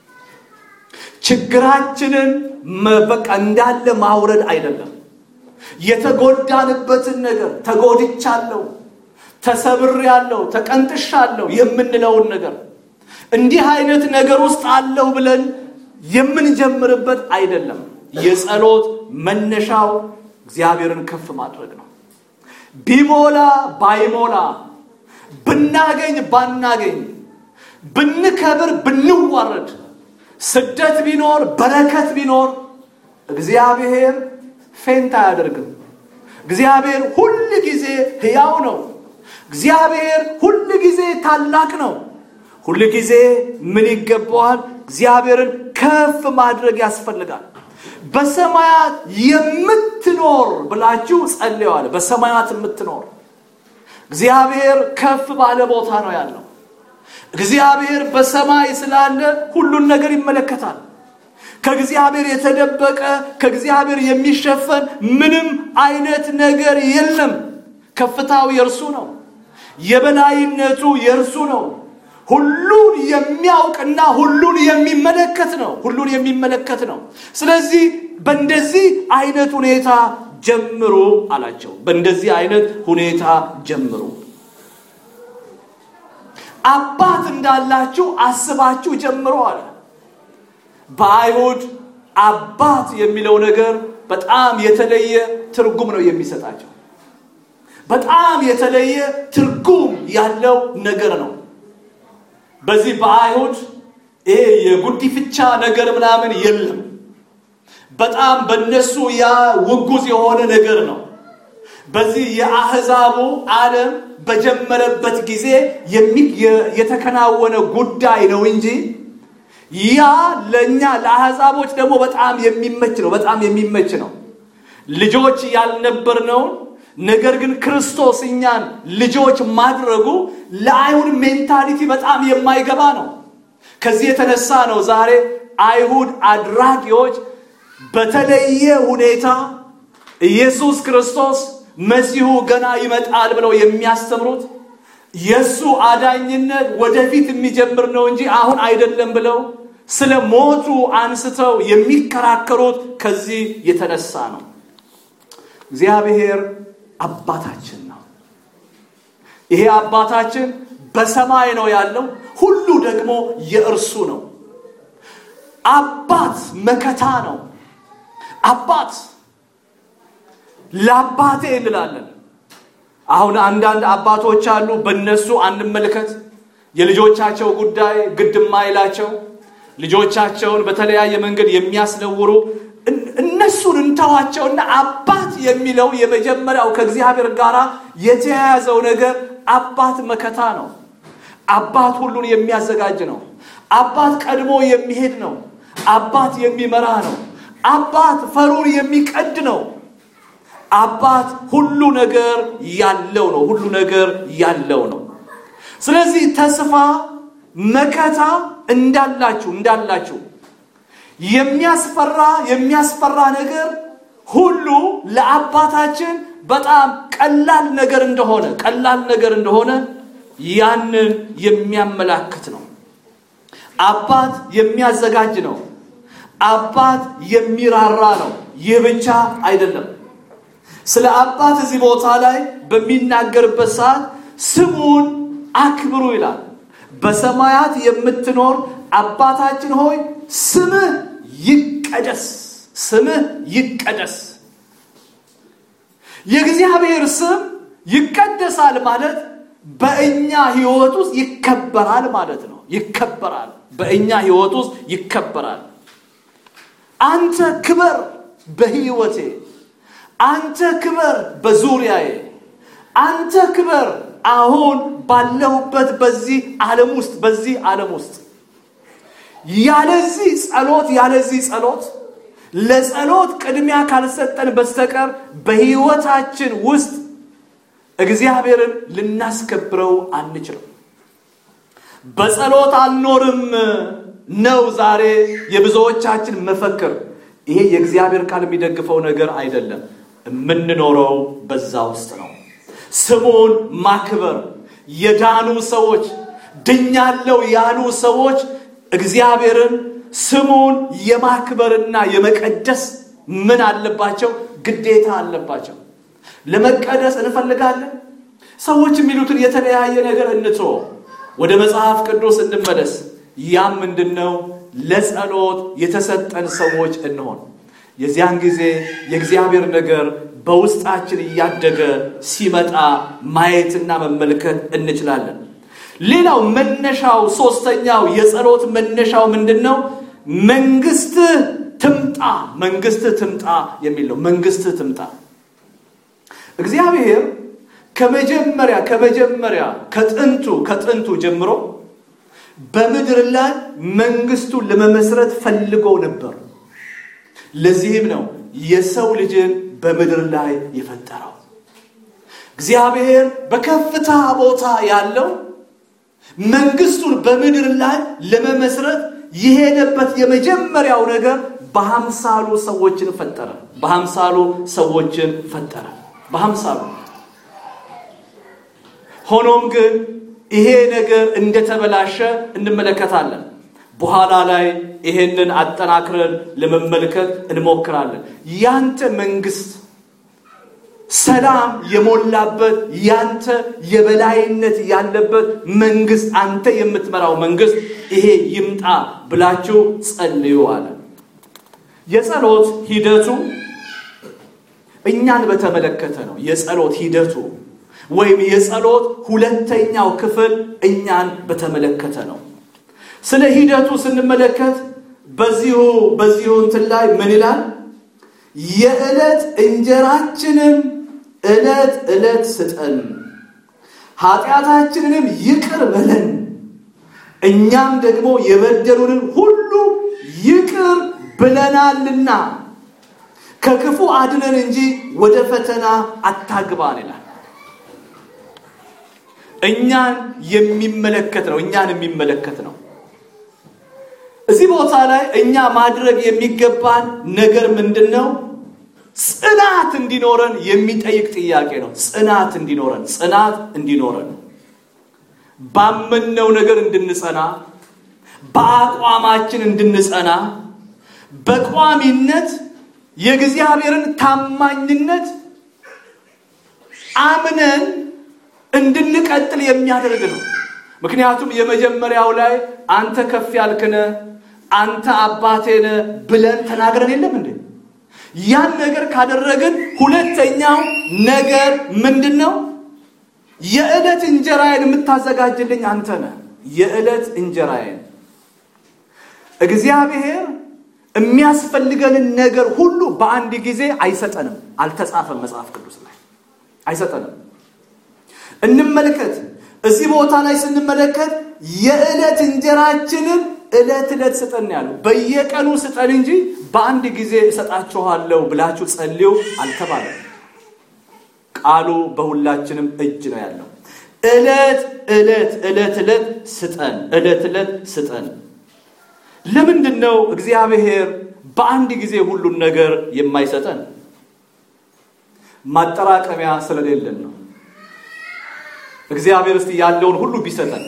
B: ችግራችንን በቃ እንዳለ ማውረድ አይደለም። የተጎዳንበትን ነገር ተጎድቻለሁ፣ ተሰብሬያለሁ፣ ተቀንጥሻለሁ የምንለውን ነገር እንዲህ አይነት ነገር ውስጥ አለው ብለን የምንጀምርበት አይደለም። የጸሎት መነሻው እግዚአብሔርን ከፍ ማድረግ ነው። ቢሞላ ባይሞላ፣ ብናገኝ ባናገኝ፣ ብንከብር ብንዋረድ፣ ስደት ቢኖር በረከት ቢኖር እግዚአብሔር ፌንት አያደርግም። እግዚአብሔር ሁል ጊዜ ሕያው ነው። እግዚአብሔር ሁል ጊዜ ታላቅ ነው። ሁል ጊዜ ምን ይገባዋል? እግዚአብሔርን ከፍ ማድረግ ያስፈልጋል። በሰማያት የምትኖር ብላችሁ ጸልየዋል። በሰማያት የምትኖር እግዚአብሔር ከፍ ባለ ቦታ ነው ያለው። እግዚአብሔር በሰማይ ስላለ ሁሉን ነገር ይመለከታል። ከእግዚአብሔር የተደበቀ ከእግዚአብሔር የሚሸፈን ምንም አይነት ነገር የለም። ከፍታው የእርሱ ነው። የበላይነቱ የእርሱ ነው። ሁሉን የሚያውቅና ሁሉን የሚመለከት ነው። ሁሉን የሚመለከት ነው። ስለዚህ በእንደዚህ አይነት ሁኔታ ጀምሩ አላቸው። በእንደዚህ አይነት ሁኔታ ጀምሩ። አባት እንዳላችሁ አስባችሁ ጀምሩ አለ። በአይሁድ አባት የሚለው ነገር በጣም የተለየ ትርጉም ነው የሚሰጣቸው። በጣም የተለየ ትርጉም ያለው ነገር ነው። በዚህ በአይሁድ ይሄ የጉዲፍቻ ነገር ምናምን የለም። በጣም በነሱ ያ ውጉዝ የሆነ ነገር ነው። በዚህ የአህዛቡ ዓለም በጀመረበት ጊዜ የተከናወነ ጉዳይ ነው እንጂ ያ ለእኛ ለአህዛቦች ደግሞ በጣም የሚመች ነው። በጣም የሚመች ነው። ልጆች ያልነበርነውን ነገር ግን ክርስቶስ እኛን ልጆች ማድረጉ ለአይሁድ ሜንታሊቲ በጣም የማይገባ ነው። ከዚህ የተነሳ ነው ዛሬ አይሁድ አድራጊዎች በተለየ ሁኔታ ኢየሱስ ክርስቶስ መሲሁ ገና ይመጣል ብለው የሚያስተምሩት የእሱ አዳኝነት ወደፊት የሚጀምር ነው እንጂ አሁን አይደለም ብለው ስለ ሞቱ አንስተው የሚከራከሩት ከዚህ የተነሳ ነው። እግዚአብሔር አባታችን ነው። ይሄ አባታችን በሰማይ ነው ያለው፣ ሁሉ ደግሞ የእርሱ ነው። አባት መከታ ነው። አባት ለአባቴ እንላለን። አሁን አንዳንድ አባቶች አሉ፣ በእነሱ አንመልከት። የልጆቻቸው ጉዳይ ግድ የማይላቸው ልጆቻቸውን በተለያየ መንገድ የሚያስነውሩ እነሱን እንተዋቸውና አባት የሚለው የመጀመሪያው ከእግዚአብሔር ጋር የተያያዘው ነገር አባት መከታ ነው። አባት ሁሉን የሚያዘጋጅ ነው። አባት ቀድሞ የሚሄድ ነው። አባት የሚመራ ነው። አባት ፈሩን የሚቀድ ነው። አባት ሁሉ ነገር ያለው ነው። ሁሉ ነገር ያለው ነው። ስለዚህ ተስፋ መከታ እንዳላችሁ እንዳላችሁ የሚያስፈራ የሚያስፈራ ነገር ሁሉ ለአባታችን በጣም ቀላል ነገር እንደሆነ ቀላል ነገር እንደሆነ ያንን የሚያመላክት ነው። አባት የሚያዘጋጅ ነው። አባት የሚራራ ነው። ይህ ብቻ አይደለም። ስለ አባት እዚህ ቦታ ላይ በሚናገርበት ሰዓት ስሙን አክብሩ ይላል። በሰማያት የምትኖር አባታችን ሆይ ስምህ ይቀደስ፣ ስምህ ይቀደስ። የእግዚአብሔር ስም ይቀደሳል ማለት በእኛ ህይወት ውስጥ ይከበራል ማለት ነው። ይከበራል፣ በእኛ ህይወት ውስጥ ይከበራል። አንተ ክበር በህይወቴ፣ አንተ ክበር በዙሪያዬ፣ አንተ ክበር አሁን ባለሁበት በዚህ ዓለም ውስጥ በዚህ ዓለም ውስጥ ያለዚህ ጸሎት ያለዚህ ጸሎት ለጸሎት ቅድሚያ ካልሰጠን በስተቀር በህይወታችን ውስጥ እግዚአብሔርን ልናስከብረው አንችልም። በጸሎት አልኖርም ነው ዛሬ የብዙዎቻችን መፈክር። ይሄ የእግዚአብሔር ቃል የሚደግፈው ነገር አይደለም። የምንኖረው በዛ ውስጥ ነው። ስሙን ማክበር የዳኑ ሰዎች ድኛለው ያሉ ሰዎች እግዚአብሔርን ስሙን የማክበርና የመቀደስ ምን አለባቸው? ግዴታ አለባቸው። ለመቀደስ እንፈልጋለን። ሰዎች የሚሉትን የተለያየ ነገር እንትሮ ወደ መጽሐፍ ቅዱስ እንመለስ። ያም ምንድን ነው? ለጸሎት የተሰጠን ሰዎች እንሆን። የዚያን ጊዜ የእግዚአብሔር ነገር በውስጣችን እያደገ ሲመጣ ማየትና መመልከት እንችላለን። ሌላው መነሻው ሶስተኛው የጸሎት መነሻው ምንድን ነው? መንግስትህ ትምጣ፣ መንግስትህ ትምጣ የሚል ነው። መንግስትህ ትምጣ። እግዚአብሔር ከመጀመሪያ ከመጀመሪያ ከጥንቱ ከጥንቱ ጀምሮ በምድር ላይ መንግስቱን ለመመስረት ፈልጎ ነበር። ለዚህም ነው የሰው ልጅን በምድር ላይ የፈጠረው። እግዚአብሔር በከፍታ ቦታ ያለው መንግስቱን በምድር ላይ ለመመስረት የሄደበት የመጀመሪያው ነገር በሀምሳሉ ሰዎችን ፈጠረ። በሀምሳሉ ሰዎችን ፈጠረ። በሀምሳሉ ሆኖም ግን ይሄ ነገር እንደተበላሸ እንመለከታለን። በኋላ ላይ ይሄንን አጠናክረን ለመመልከት እንሞክራለን። ያንተ መንግስት ሰላም የሞላበት ያንተ የበላይነት ያለበት መንግስት አንተ የምትመራው መንግስት ይሄ ይምጣ ብላችሁ ጸልዩ አለ። የጸሎት ሂደቱ እኛን በተመለከተ ነው። የጸሎት ሂደቱ ወይም የጸሎት ሁለተኛው ክፍል እኛን በተመለከተ ነው። ስለ ሂደቱ ስንመለከት በዚሁ በዚሁ እንትን ላይ ምን ይላል? የዕለት እንጀራችንን ዕለት ዕለት ስጠን፣ ኃጢአታችንንም ይቅር በለን፣ እኛም ደግሞ የበደሉንን ሁሉ ይቅር ብለናልና ከክፉ አድነን እንጂ ወደ ፈተና አታግባን ይላል። እኛን የሚመለከት ነው። እኛን የሚመለከት ነው። እዚህ ቦታ ላይ እኛ ማድረግ የሚገባን ነገር ምንድን ነው? ጽናት እንዲኖረን የሚጠይቅ ጥያቄ ነው። ጽናት እንዲኖረን ጽናት እንዲኖረን ባመነው ነገር እንድንጸና፣ በአቋማችን እንድንጸና፣ በቋሚነት የእግዚአብሔርን ታማኝነት አምነን እንድንቀጥል የሚያደርግ ነው። ምክንያቱም የመጀመሪያው ላይ አንተ ከፍ ያልክነ አንተ አባቴነ ብለን ተናግረን የለም እንዴ? ያን ነገር ካደረግን ሁለተኛው ነገር ምንድን ነው? የዕለት እንጀራዬን የምታዘጋጅልኝ አንተ ነህ። የዕለት እንጀራዬን እግዚአብሔር የሚያስፈልገንን ነገር ሁሉ በአንድ ጊዜ አይሰጠንም። አልተጻፈም መጽሐፍ ቅዱስ ላይ አይሰጠንም። እንመልከት። እዚህ ቦታ ላይ ስንመለከት የዕለት እንጀራችንን ዕለት ዕለት ስጠን ያለው በየቀኑ ስጠን እንጂ በአንድ ጊዜ እሰጣችኋለሁ ብላችሁ ጸልዩ አልተባለም። ቃሉ በሁላችንም እጅ ነው ያለው። ዕለት ዕለት ዕለት ዕለት ስጠን፣ ዕለት ዕለት ስጠን። ለምንድን ነው እግዚአብሔር በአንድ ጊዜ ሁሉን ነገር የማይሰጠን? ማጠራቀሚያ ስለሌለን ነው። እግዚአብሔር እስቲ ያለውን ሁሉ ቢሰጠን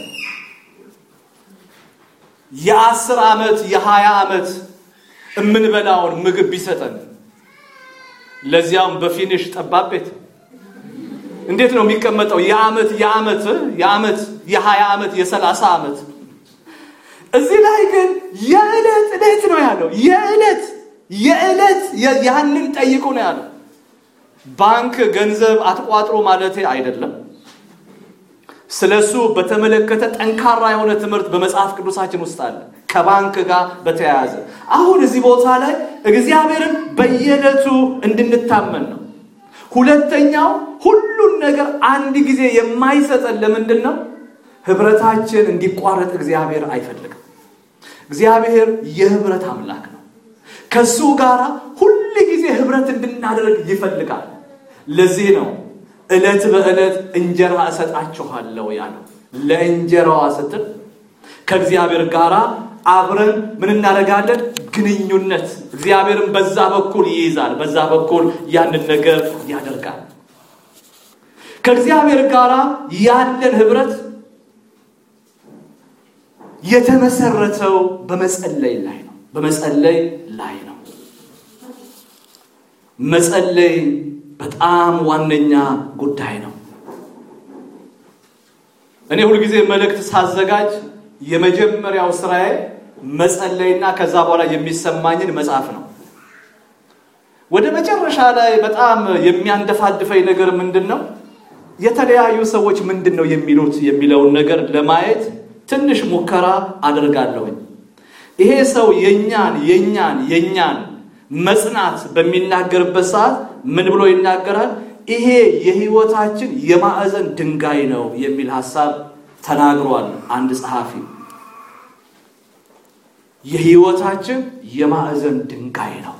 B: የአስር ዓመት የሀያ ዓመት የምንበላውን ምግብ ቢሰጠን ለዚያውም በፊኒሽ ጠባብ ቤት እንዴት ነው የሚቀመጠው? የዓመት የዓመት የዓመት የሀያ ዓመት የሰላሳ ዓመት እዚህ ላይ ግን የዕለት ዕለት ነው ያለው። የዕለት የዕለት ያንን ጠይቁ ነው ያለው። ባንክ ገንዘብ አትቋጥሮ ማለቴ አይደለም። ስለሱ በተመለከተ ጠንካራ የሆነ ትምህርት በመጽሐፍ ቅዱሳችን ውስጥ አለ፣ ከባንክ ጋር በተያያዘ። አሁን እዚህ ቦታ ላይ እግዚአብሔርን በየዕለቱ እንድንታመን ነው። ሁለተኛው ሁሉን ነገር አንድ ጊዜ የማይሰጠን ለምንድን ነው? ህብረታችን እንዲቋረጥ እግዚአብሔር አይፈልግም። እግዚአብሔር የህብረት አምላክ ነው። ከሱ ጋር ሁል ጊዜ ህብረት እንድናደርግ ይፈልጋል። ለዚህ ነው ዕለት በዕለት እንጀራ እሰጣችኋለሁ ያለው። ለእንጀራዋ ስትል ከእግዚአብሔር ጋር አብረን ምን እናደርጋለን? ግንኙነት እግዚአብሔርን በዛ በኩል ይይዛል፣ በዛ በኩል ያንን ነገር ያደርጋል። ከእግዚአብሔር ጋር ያለን ህብረት የተመሰረተው በመጸለይ ላይ ነው። በመጸለይ ላይ ነው። መጸለይ በጣም ዋነኛ ጉዳይ ነው። እኔ ሁልጊዜ መልእክት ሳዘጋጅ የመጀመሪያው ስራዬ መጸለይና ከዛ በኋላ የሚሰማኝን መጻፍ ነው። ወደ መጨረሻ ላይ በጣም የሚያንደፋድፈኝ ነገር ምንድን ነው? የተለያዩ ሰዎች ምንድን ነው የሚሉት የሚለውን ነገር ለማየት ትንሽ ሙከራ አደርጋለሁኝ። ይሄ ሰው የኛን የኛን የኛን መጽናት በሚናገርበት ሰዓት ምን ብሎ ይናገራል? ይሄ የህይወታችን የማዕዘን ድንጋይ ነው የሚል ሀሳብ ተናግሯል አንድ ጸሐፊ። የህይወታችን የማዕዘን ድንጋይ ነው።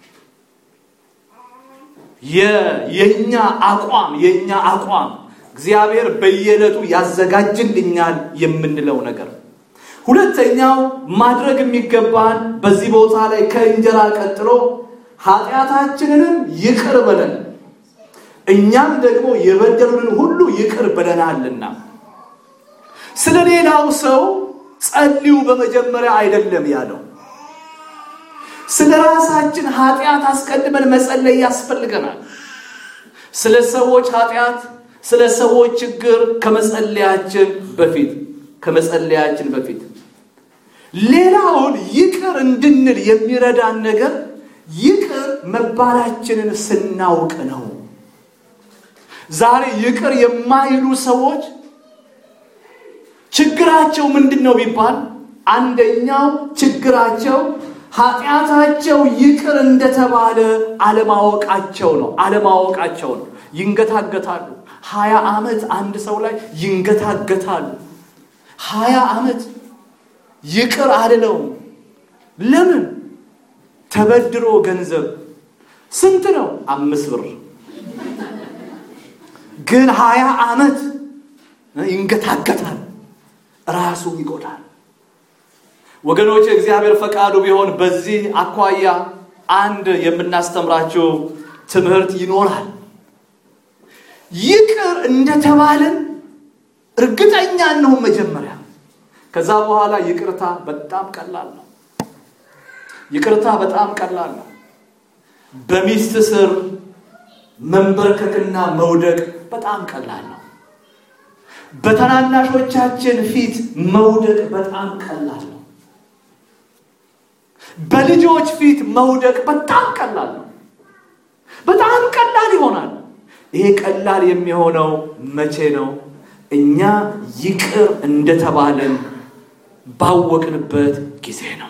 B: የኛ አቋም የኛ አቋም እግዚአብሔር በየዕለቱ ያዘጋጅልኛል የምንለው ነገር። ሁለተኛው ማድረግ የሚገባን በዚህ ቦታ ላይ ከእንጀራ ቀጥሎ ኃጢአታችንንም ይቅር በለን እኛም ደግሞ የበደሉንን ሁሉ ይቅር ብለናልና። ስለ ሌላው ሰው ጸልዩ በመጀመሪያ አይደለም ያለው። ስለ ራሳችን ኃጢአት አስቀድመን መጸለይ ያስፈልገናል። ስለ ሰዎች ኃጢአት፣ ስለ ሰዎች ችግር ከመጸለያችን በፊት ከመጸለያችን በፊት ሌላውን ይቅር እንድንል የሚረዳን ነገር ይቅር መባላችንን ስናውቅ ነው። ዛሬ ይቅር የማይሉ ሰዎች ችግራቸው ምንድን ነው ቢባል አንደኛው ችግራቸው ኃጢአታቸው ይቅር እንደተባለ አለማወቃቸው ነው። አለማወቃቸው ነው። ይንገታገታሉ። ሀያ ዓመት አንድ ሰው ላይ ይንገታገታሉ። ሀያ ዓመት ይቅር አልለውም። ለምን? ተበድሮ ገንዘብ ስንት ነው? አምስት ብር ግን ሀያ ዓመት ይንገታገታል። ራሱ ይጎዳል። ወገኖች እግዚአብሔር ፈቃዱ ቢሆን በዚህ አኳያ አንድ የምናስተምራችሁ ትምህርት ይኖራል። ይቅር እንደተባልን እርግጠኛ እንሁን መጀመሪያ። ከዛ በኋላ ይቅርታ በጣም ቀላል ነው። ይቅርታ በጣም ቀላል ነው። በሚስት ስር መንበርከክና መውደቅ በጣም ቀላል ነው። በተናናሾቻችን ፊት መውደቅ በጣም ቀላል ነው። በልጆች ፊት መውደቅ በጣም ቀላል ነው። በጣም ቀላል ይሆናል። ይሄ ቀላል የሚሆነው መቼ ነው? እኛ ይቅር እንደተባለን ባወቅንበት ጊዜ ነው።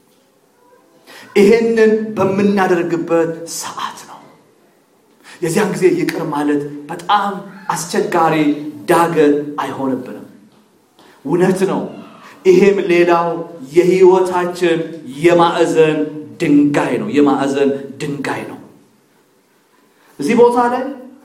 B: ይሄንን በምናደርግበት ሰዓት ነው። የዚያን ጊዜ ይቅር ማለት በጣም አስቸጋሪ ዳገት አይሆንብንም። እውነት ነው። ይሄም ሌላው የህይወታችን የማዕዘን ድንጋይ ነው። የማዕዘን ድንጋይ ነው። እዚህ ቦታ ላይ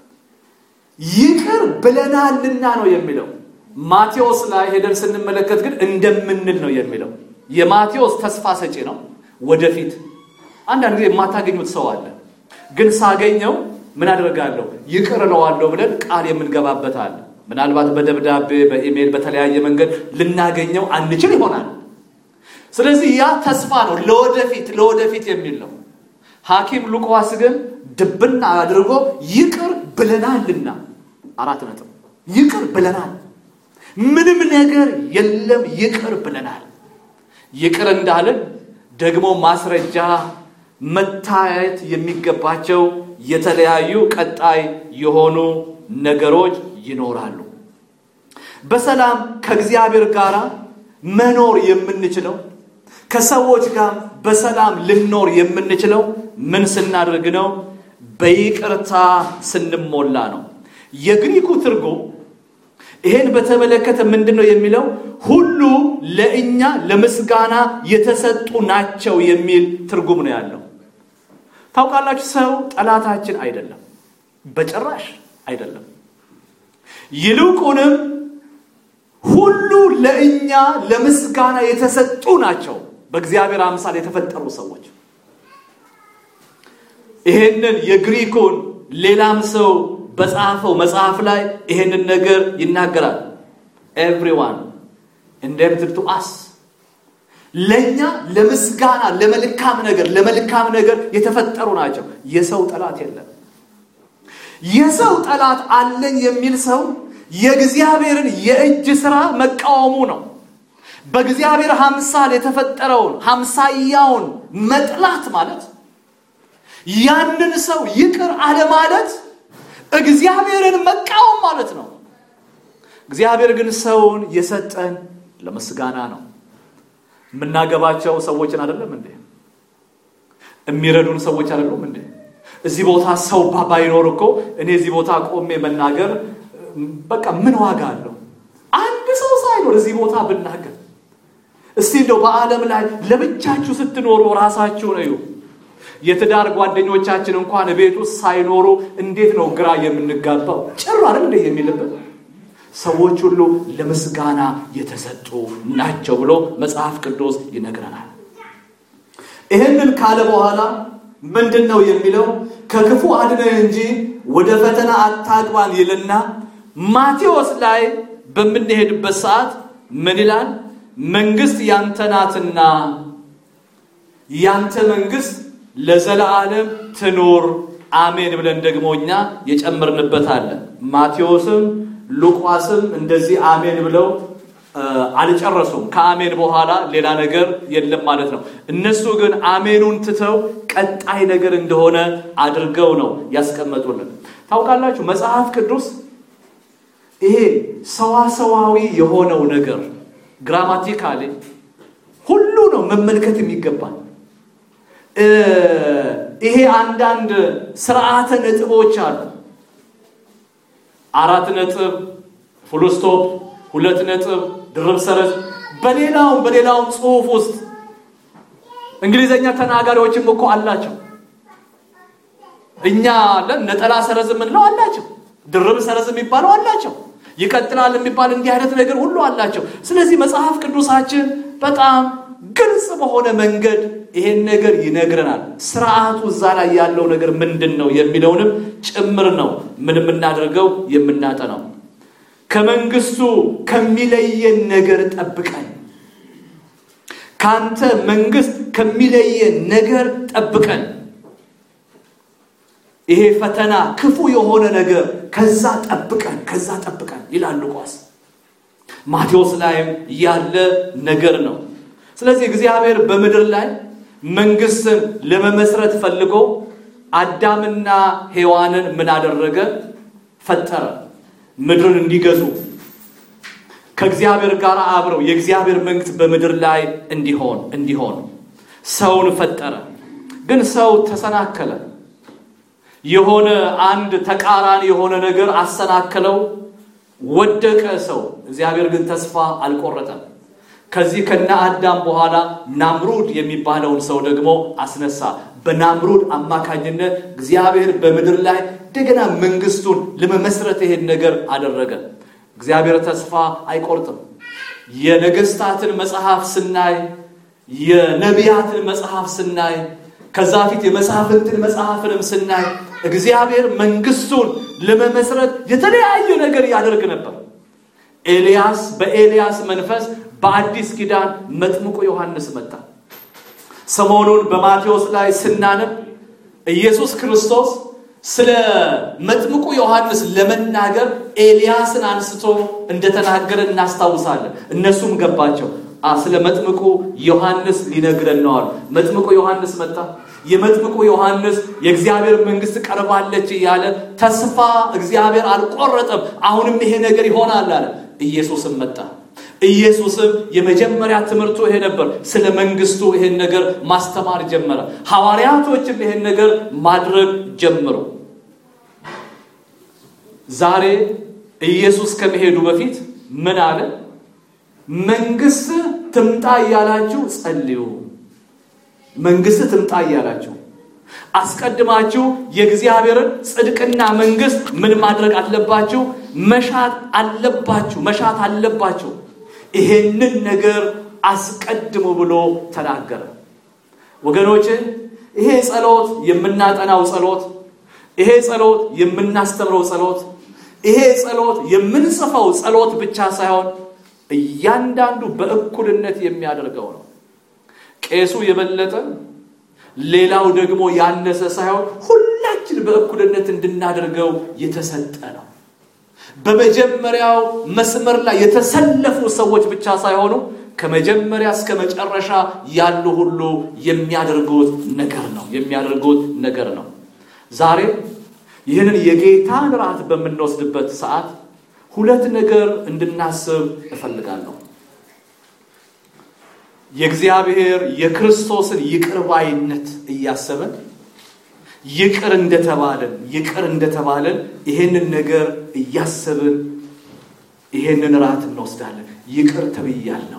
B: ይቅር ብለናልና ነው የሚለው። ማቴዎስ ላይ ሄደን ስንመለከት ግን እንደምንል ነው የሚለው። የማቴዎስ ተስፋ ሰጪ ነው። ወደፊት አንዳንድ ጊዜ የማታገኙት ሰው አለ። ግን ሳገኘው ምን አደርጋለሁ ይቅር እለዋለሁ ብለን ቃል የምንገባበት አለ። ምናልባት በደብዳቤ በኢሜይል በተለያየ መንገድ ልናገኘው አንችል ይሆናል። ስለዚህ ያ ተስፋ ነው፣ ለወደፊት ለወደፊት የሚል ነው። ሐኪም ሉቃስ ግን ድብና አድርጎ ይቅር ብለናልና አራት ነጥብ ይቅር ብለናል። ምንም ነገር የለም ይቅር ብለናል። ይቅር እንዳለን ደግሞ ማስረጃ መታየት የሚገባቸው የተለያዩ ቀጣይ የሆኑ ነገሮች ይኖራሉ። በሰላም ከእግዚአብሔር ጋር መኖር የምንችለው ከሰዎች ጋር በሰላም ልኖር የምንችለው ምን ስናደርግ ነው? በይቅርታ ስንሞላ ነው። የግሪኩ ትርጉም ይሄን በተመለከተ ምንድን ነው የሚለው? ሁሉ ለእኛ ለምስጋና የተሰጡ ናቸው የሚል ትርጉም ነው ያለው። ታውቃላችሁ፣ ሰው ጠላታችን አይደለም፣ በጭራሽ አይደለም። ይልቁንም ሁሉ ለእኛ ለምስጋና የተሰጡ ናቸው፣ በእግዚአብሔር አምሳል የተፈጠሩ ሰዎች። ይሄንን የግሪኩን ሌላም ሰው በጻፈው መጽሐፍ ላይ ይሄንን ነገር ይናገራል። ኤቭሪዋን ኢንደምትድ ቱ አስ ለእኛ ለምስጋና ለመልካም ነገር ለመልካም ነገር የተፈጠሩ ናቸው። የሰው ጠላት የለም። የሰው ጠላት አለኝ የሚል ሰው የእግዚአብሔርን የእጅ ስራ መቃወሙ ነው። በእግዚአብሔር ሀምሳል የተፈጠረውን ሀምሳያውን መጥላት ማለት ያንን ሰው ይቅር አለማለት እግዚአብሔርን መቃወም ማለት ነው። እግዚአብሔር ግን ሰውን የሰጠን ለምስጋና ነው። የምናገባቸው ሰዎችን አይደለም እንዴ? የሚረዱን ሰዎች አይደሉም እንዴ? እዚህ ቦታ ሰው ባይኖር እኮ እኔ እዚህ ቦታ ቆሜ መናገር በቃ ምን ዋጋ አለው? አንድ ሰው ሳይኖር እዚህ ቦታ ብናገር። እስቲ እንደው በዓለም ላይ ለብቻችሁ ስትኖሩ ራሳችሁን እዩ። የትዳር ጓደኞቻችን እንኳን ቤት ውስጥ ሳይኖሩ እንዴት ነው ግራ የምንጋባው? ጭር አይደል እንደ የሚልበት ሰዎች ሁሉ ለምስጋና የተሰጡ ናቸው ብሎ መጽሐፍ ቅዱስ ይነግረናል። ይህንን ካለ በኋላ ምንድን ነው የሚለው? ከክፉ አድነን እንጂ ወደ ፈተና አታግባን ይልና ማቴዎስ ላይ በምንሄድበት ሰዓት ምን ይላል? መንግስት ያንተ ናትና ያንተ መንግስት ለዘለዓለም ትኑር አሜን ብለን ደግሞ እኛ የጨመርንበት አለ። ማቴዎስም ሉቃስም እንደዚህ አሜን ብለው አልጨረሱም። ከአሜን በኋላ ሌላ ነገር የለም ማለት ነው። እነሱ ግን አሜኑን ትተው ቀጣይ ነገር እንደሆነ አድርገው ነው ያስቀመጡልን። ታውቃላችሁ መጽሐፍ ቅዱስ ይሄ ሰዋሰዋዊ የሆነው ነገር ግራማቲካሊ ሁሉ ነው መመልከት የሚገባል። ይሄ አንዳንድ ስርዓተ ነጥቦች አሉ። አራት ነጥብ፣ ፉልስቶፕ፣ ሁለት ነጥብ፣ ድርብ ሰረዝ በሌላውም በሌላውም ጽሁፍ ውስጥ እንግሊዘኛ ተናጋሪዎችም እኮ አላቸው። እኛ አለን ነጠላ ሰረዝ የምንለው አላቸው። ድርብ ሰረዝ የሚባለው አላቸው። ይቀጥላል የሚባል እንዲህ አይነት ነገር ሁሉ አላቸው። ስለዚህ መጽሐፍ ቅዱሳችን በጣም ግልጽ በሆነ መንገድ ይሄን ነገር ይነግረናል። ስርዓቱ እዛ ላይ ያለው ነገር ምንድን ነው የሚለውንም ጭምር ነው ምን የምናደርገው የምናጠናው። ከመንግስቱ ከሚለየን ነገር ጠብቀን፣ ካንተ መንግስት ከሚለየን ነገር ጠብቀን። ይሄ ፈተና ክፉ የሆነ ነገር ከዛ ጠብቀን ከዛ ጠብቀን ይላል ሉቃስ። ማቴዎስ ላይም ያለ ነገር ነው። ስለዚህ እግዚአብሔር በምድር ላይ መንግስትን ለመመስረት ፈልጎ አዳምና ሔዋንን ምን አደረገ? ፈጠረ። ምድርን እንዲገዙ ከእግዚአብሔር ጋር አብረው የእግዚአብሔር መንግስት በምድር ላይ እንዲሆን እንዲሆን ሰውን ፈጠረ። ግን ሰው ተሰናከለ። የሆነ አንድ ተቃራኒ የሆነ ነገር አሰናከለው፣ ወደቀ ሰው። እግዚአብሔር ግን ተስፋ አልቆረጠም። ከዚህ ከነ አዳም በኋላ ናምሩድ የሚባለውን ሰው ደግሞ አስነሳ። በናምሩድ አማካኝነት እግዚአብሔር በምድር ላይ እንደገና መንግስቱን ለመመስረት ይሄን ነገር አደረገ። እግዚአብሔር ተስፋ አይቆርጥም። የነገስታትን መጽሐፍ ስናይ፣ የነቢያትን መጽሐፍ ስናይ፣ ከዛ ፊት የመሳፍንትን መጽሐፍንም ስናይ እግዚአብሔር መንግስቱን ለመመስረት የተለያየ ነገር ያደርግ ነበር። ኤልያስ በኤልያስ መንፈስ በአዲስ ኪዳን መጥምቁ ዮሐንስ መጣ። ሰሞኑን በማቴዎስ ላይ ስናነብ ኢየሱስ ክርስቶስ ስለ መጥምቁ ዮሐንስ ለመናገር ኤልያስን አንስቶ እንደተናገረ እናስታውሳለን። እነሱም ገባቸው። ስለ መጥምቁ ዮሐንስ ሊነግረን ነው አሉ። መጥምቁ ዮሐንስ መጣ። የመጥምቁ ዮሐንስ የእግዚአብሔር መንግስት ቀርባለች እያለ ተስፋ እግዚአብሔር አልቆረጠም። አሁንም ይሄ ነገር ይሆናል አለ። ኢየሱስም መጣ። ኢየሱስም የመጀመሪያ ትምህርቱ ይሄ ነበር። ስለ መንግስቱ ይሄን ነገር ማስተማር ጀመረ። ሐዋርያቶችም ይሄን ነገር ማድረግ ጀምሩ። ዛሬ ኢየሱስ ከመሄዱ በፊት ምን አለ? መንግስት ትምጣ እያላችሁ ጸልዩ። መንግስት ትምጣ እያላችሁ አስቀድማችሁ የእግዚአብሔርን ጽድቅና መንግስት ምን ማድረግ አለባችሁ? መሻት አለባችሁ። መሻት አለባችሁ። ይሄንን ነገር አስቀድሙ ብሎ ተናገረ። ወገኖች ይሄ ጸሎት የምናጠናው ጸሎት፣ ይሄ ጸሎት የምናስተምረው ጸሎት፣ ይሄ ጸሎት የምንጽፈው ጸሎት ብቻ ሳይሆን እያንዳንዱ በእኩልነት የሚያደርገው ነው። ቄሱ የበለጠ ሌላው ደግሞ ያነሰ ሳይሆን ሁላችን በእኩልነት እንድናደርገው የተሰጠ ነው። በመጀመሪያው መስመር ላይ የተሰለፉ ሰዎች ብቻ ሳይሆኑ ከመጀመሪያ እስከ መጨረሻ ያሉ ሁሉ የሚያደርጉት ነገር ነው የሚያደርጉት ነገር ነው። ዛሬ ይህንን የጌታን ራት በምንወስድበት ሰዓት ሁለት ነገር እንድናስብ እፈልጋለሁ። የእግዚአብሔር የክርስቶስን ይቅር ባይነት እያሰበን ይቅር እንደተባለን ይቅር እንደተባለን ይሄንን ነገር እያሰብን ይሄንን ራት እንወስዳለን። ይቅር ተብያለሁ።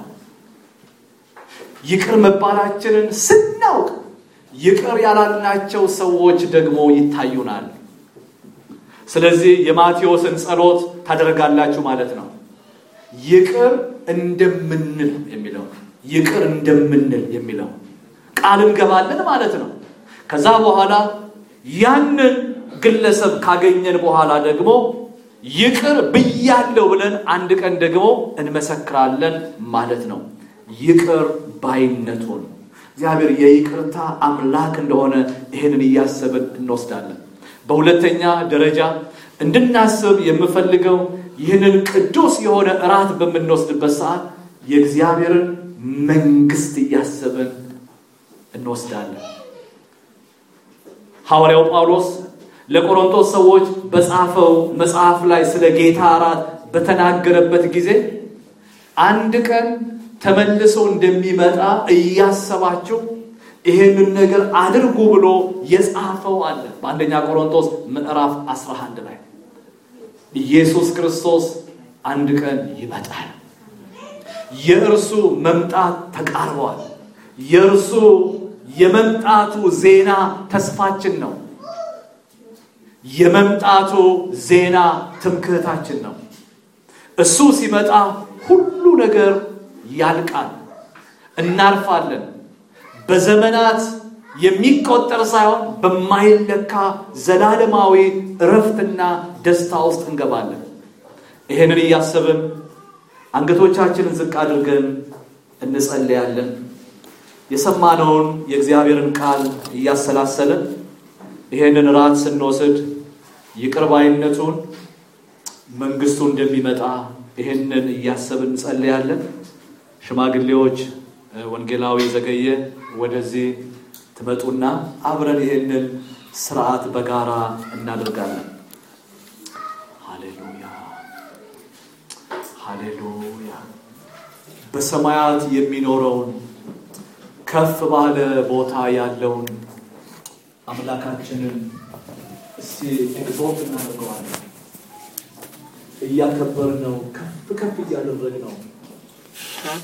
B: ይቅር መባላችንን ስናውቅ ይቅር ያላልናቸው ሰዎች ደግሞ ይታዩናል። ስለዚህ የማቴዎስን ጸሎት ታደርጋላችሁ ማለት ነው። ይቅር እንደምንል የሚለው ይቅር እንደምንል የሚለው ቃል እንገባለን ማለት ነው። ከዛ በኋላ ያንን ግለሰብ ካገኘን በኋላ ደግሞ ይቅር ብያለሁ ብለን አንድ ቀን ደግሞ እንመሰክራለን ማለት ነው። ይቅር ባይነቱን እግዚአብሔር የይቅርታ አምላክ እንደሆነ ይህንን እያሰብን እንወስዳለን። በሁለተኛ ደረጃ እንድናስብ የምፈልገው ይህንን ቅዱስ የሆነ እራት በምንወስድበት ሰዓት የእግዚአብሔርን መንግስት እያሰብን እንወስዳለን። ሐዋርያው ጳውሎስ ለቆሮንቶስ ሰዎች በጻፈው መጽሐፍ ላይ ስለ ጌታ እራት በተናገረበት ጊዜ አንድ ቀን ተመልሶ እንደሚመጣ እያሰባችሁ ይህንን ነገር አድርጉ ብሎ የጻፈው አለ። በአንደኛ ቆሮንቶስ ምዕራፍ 11 ላይ ኢየሱስ ክርስቶስ አንድ ቀን ይመጣል። የእርሱ መምጣት ተቃርቧል። የእርሱ የመምጣቱ ዜና ተስፋችን ነው። የመምጣቱ ዜና ትምክህታችን ነው። እሱ ሲመጣ ሁሉ ነገር ያልቃል፣ እናልፋለን። በዘመናት የሚቆጠር ሳይሆን በማይለካ ዘላለማዊ እረፍትና ደስታ ውስጥ እንገባለን። ይህንን እያሰብን አንገቶቻችንን ዝቅ አድርገን እንጸልያለን። የሰማነውን የእግዚአብሔርን ቃል እያሰላሰልን ይህንን ራት ስንወስድ ይቅር ባይነቱን መንግስቱ እንደሚመጣ ይህንን እያሰብን እንጸልያለን። ሽማግሌዎች ወንጌላዊ ዘገየ ወደዚህ ትመጡና አብረን ይህንን ስርዓት በጋራ እናደርጋለን። ሃሌሉያ ሃሌሉያ። በሰማያት የሚኖረውን ከፍ ባለ ቦታ ያለውን አምላካችንን እስቲ ኤግዞት እናደርገዋለን። እያከበርነው ከፍ ከፍ እያደረግነው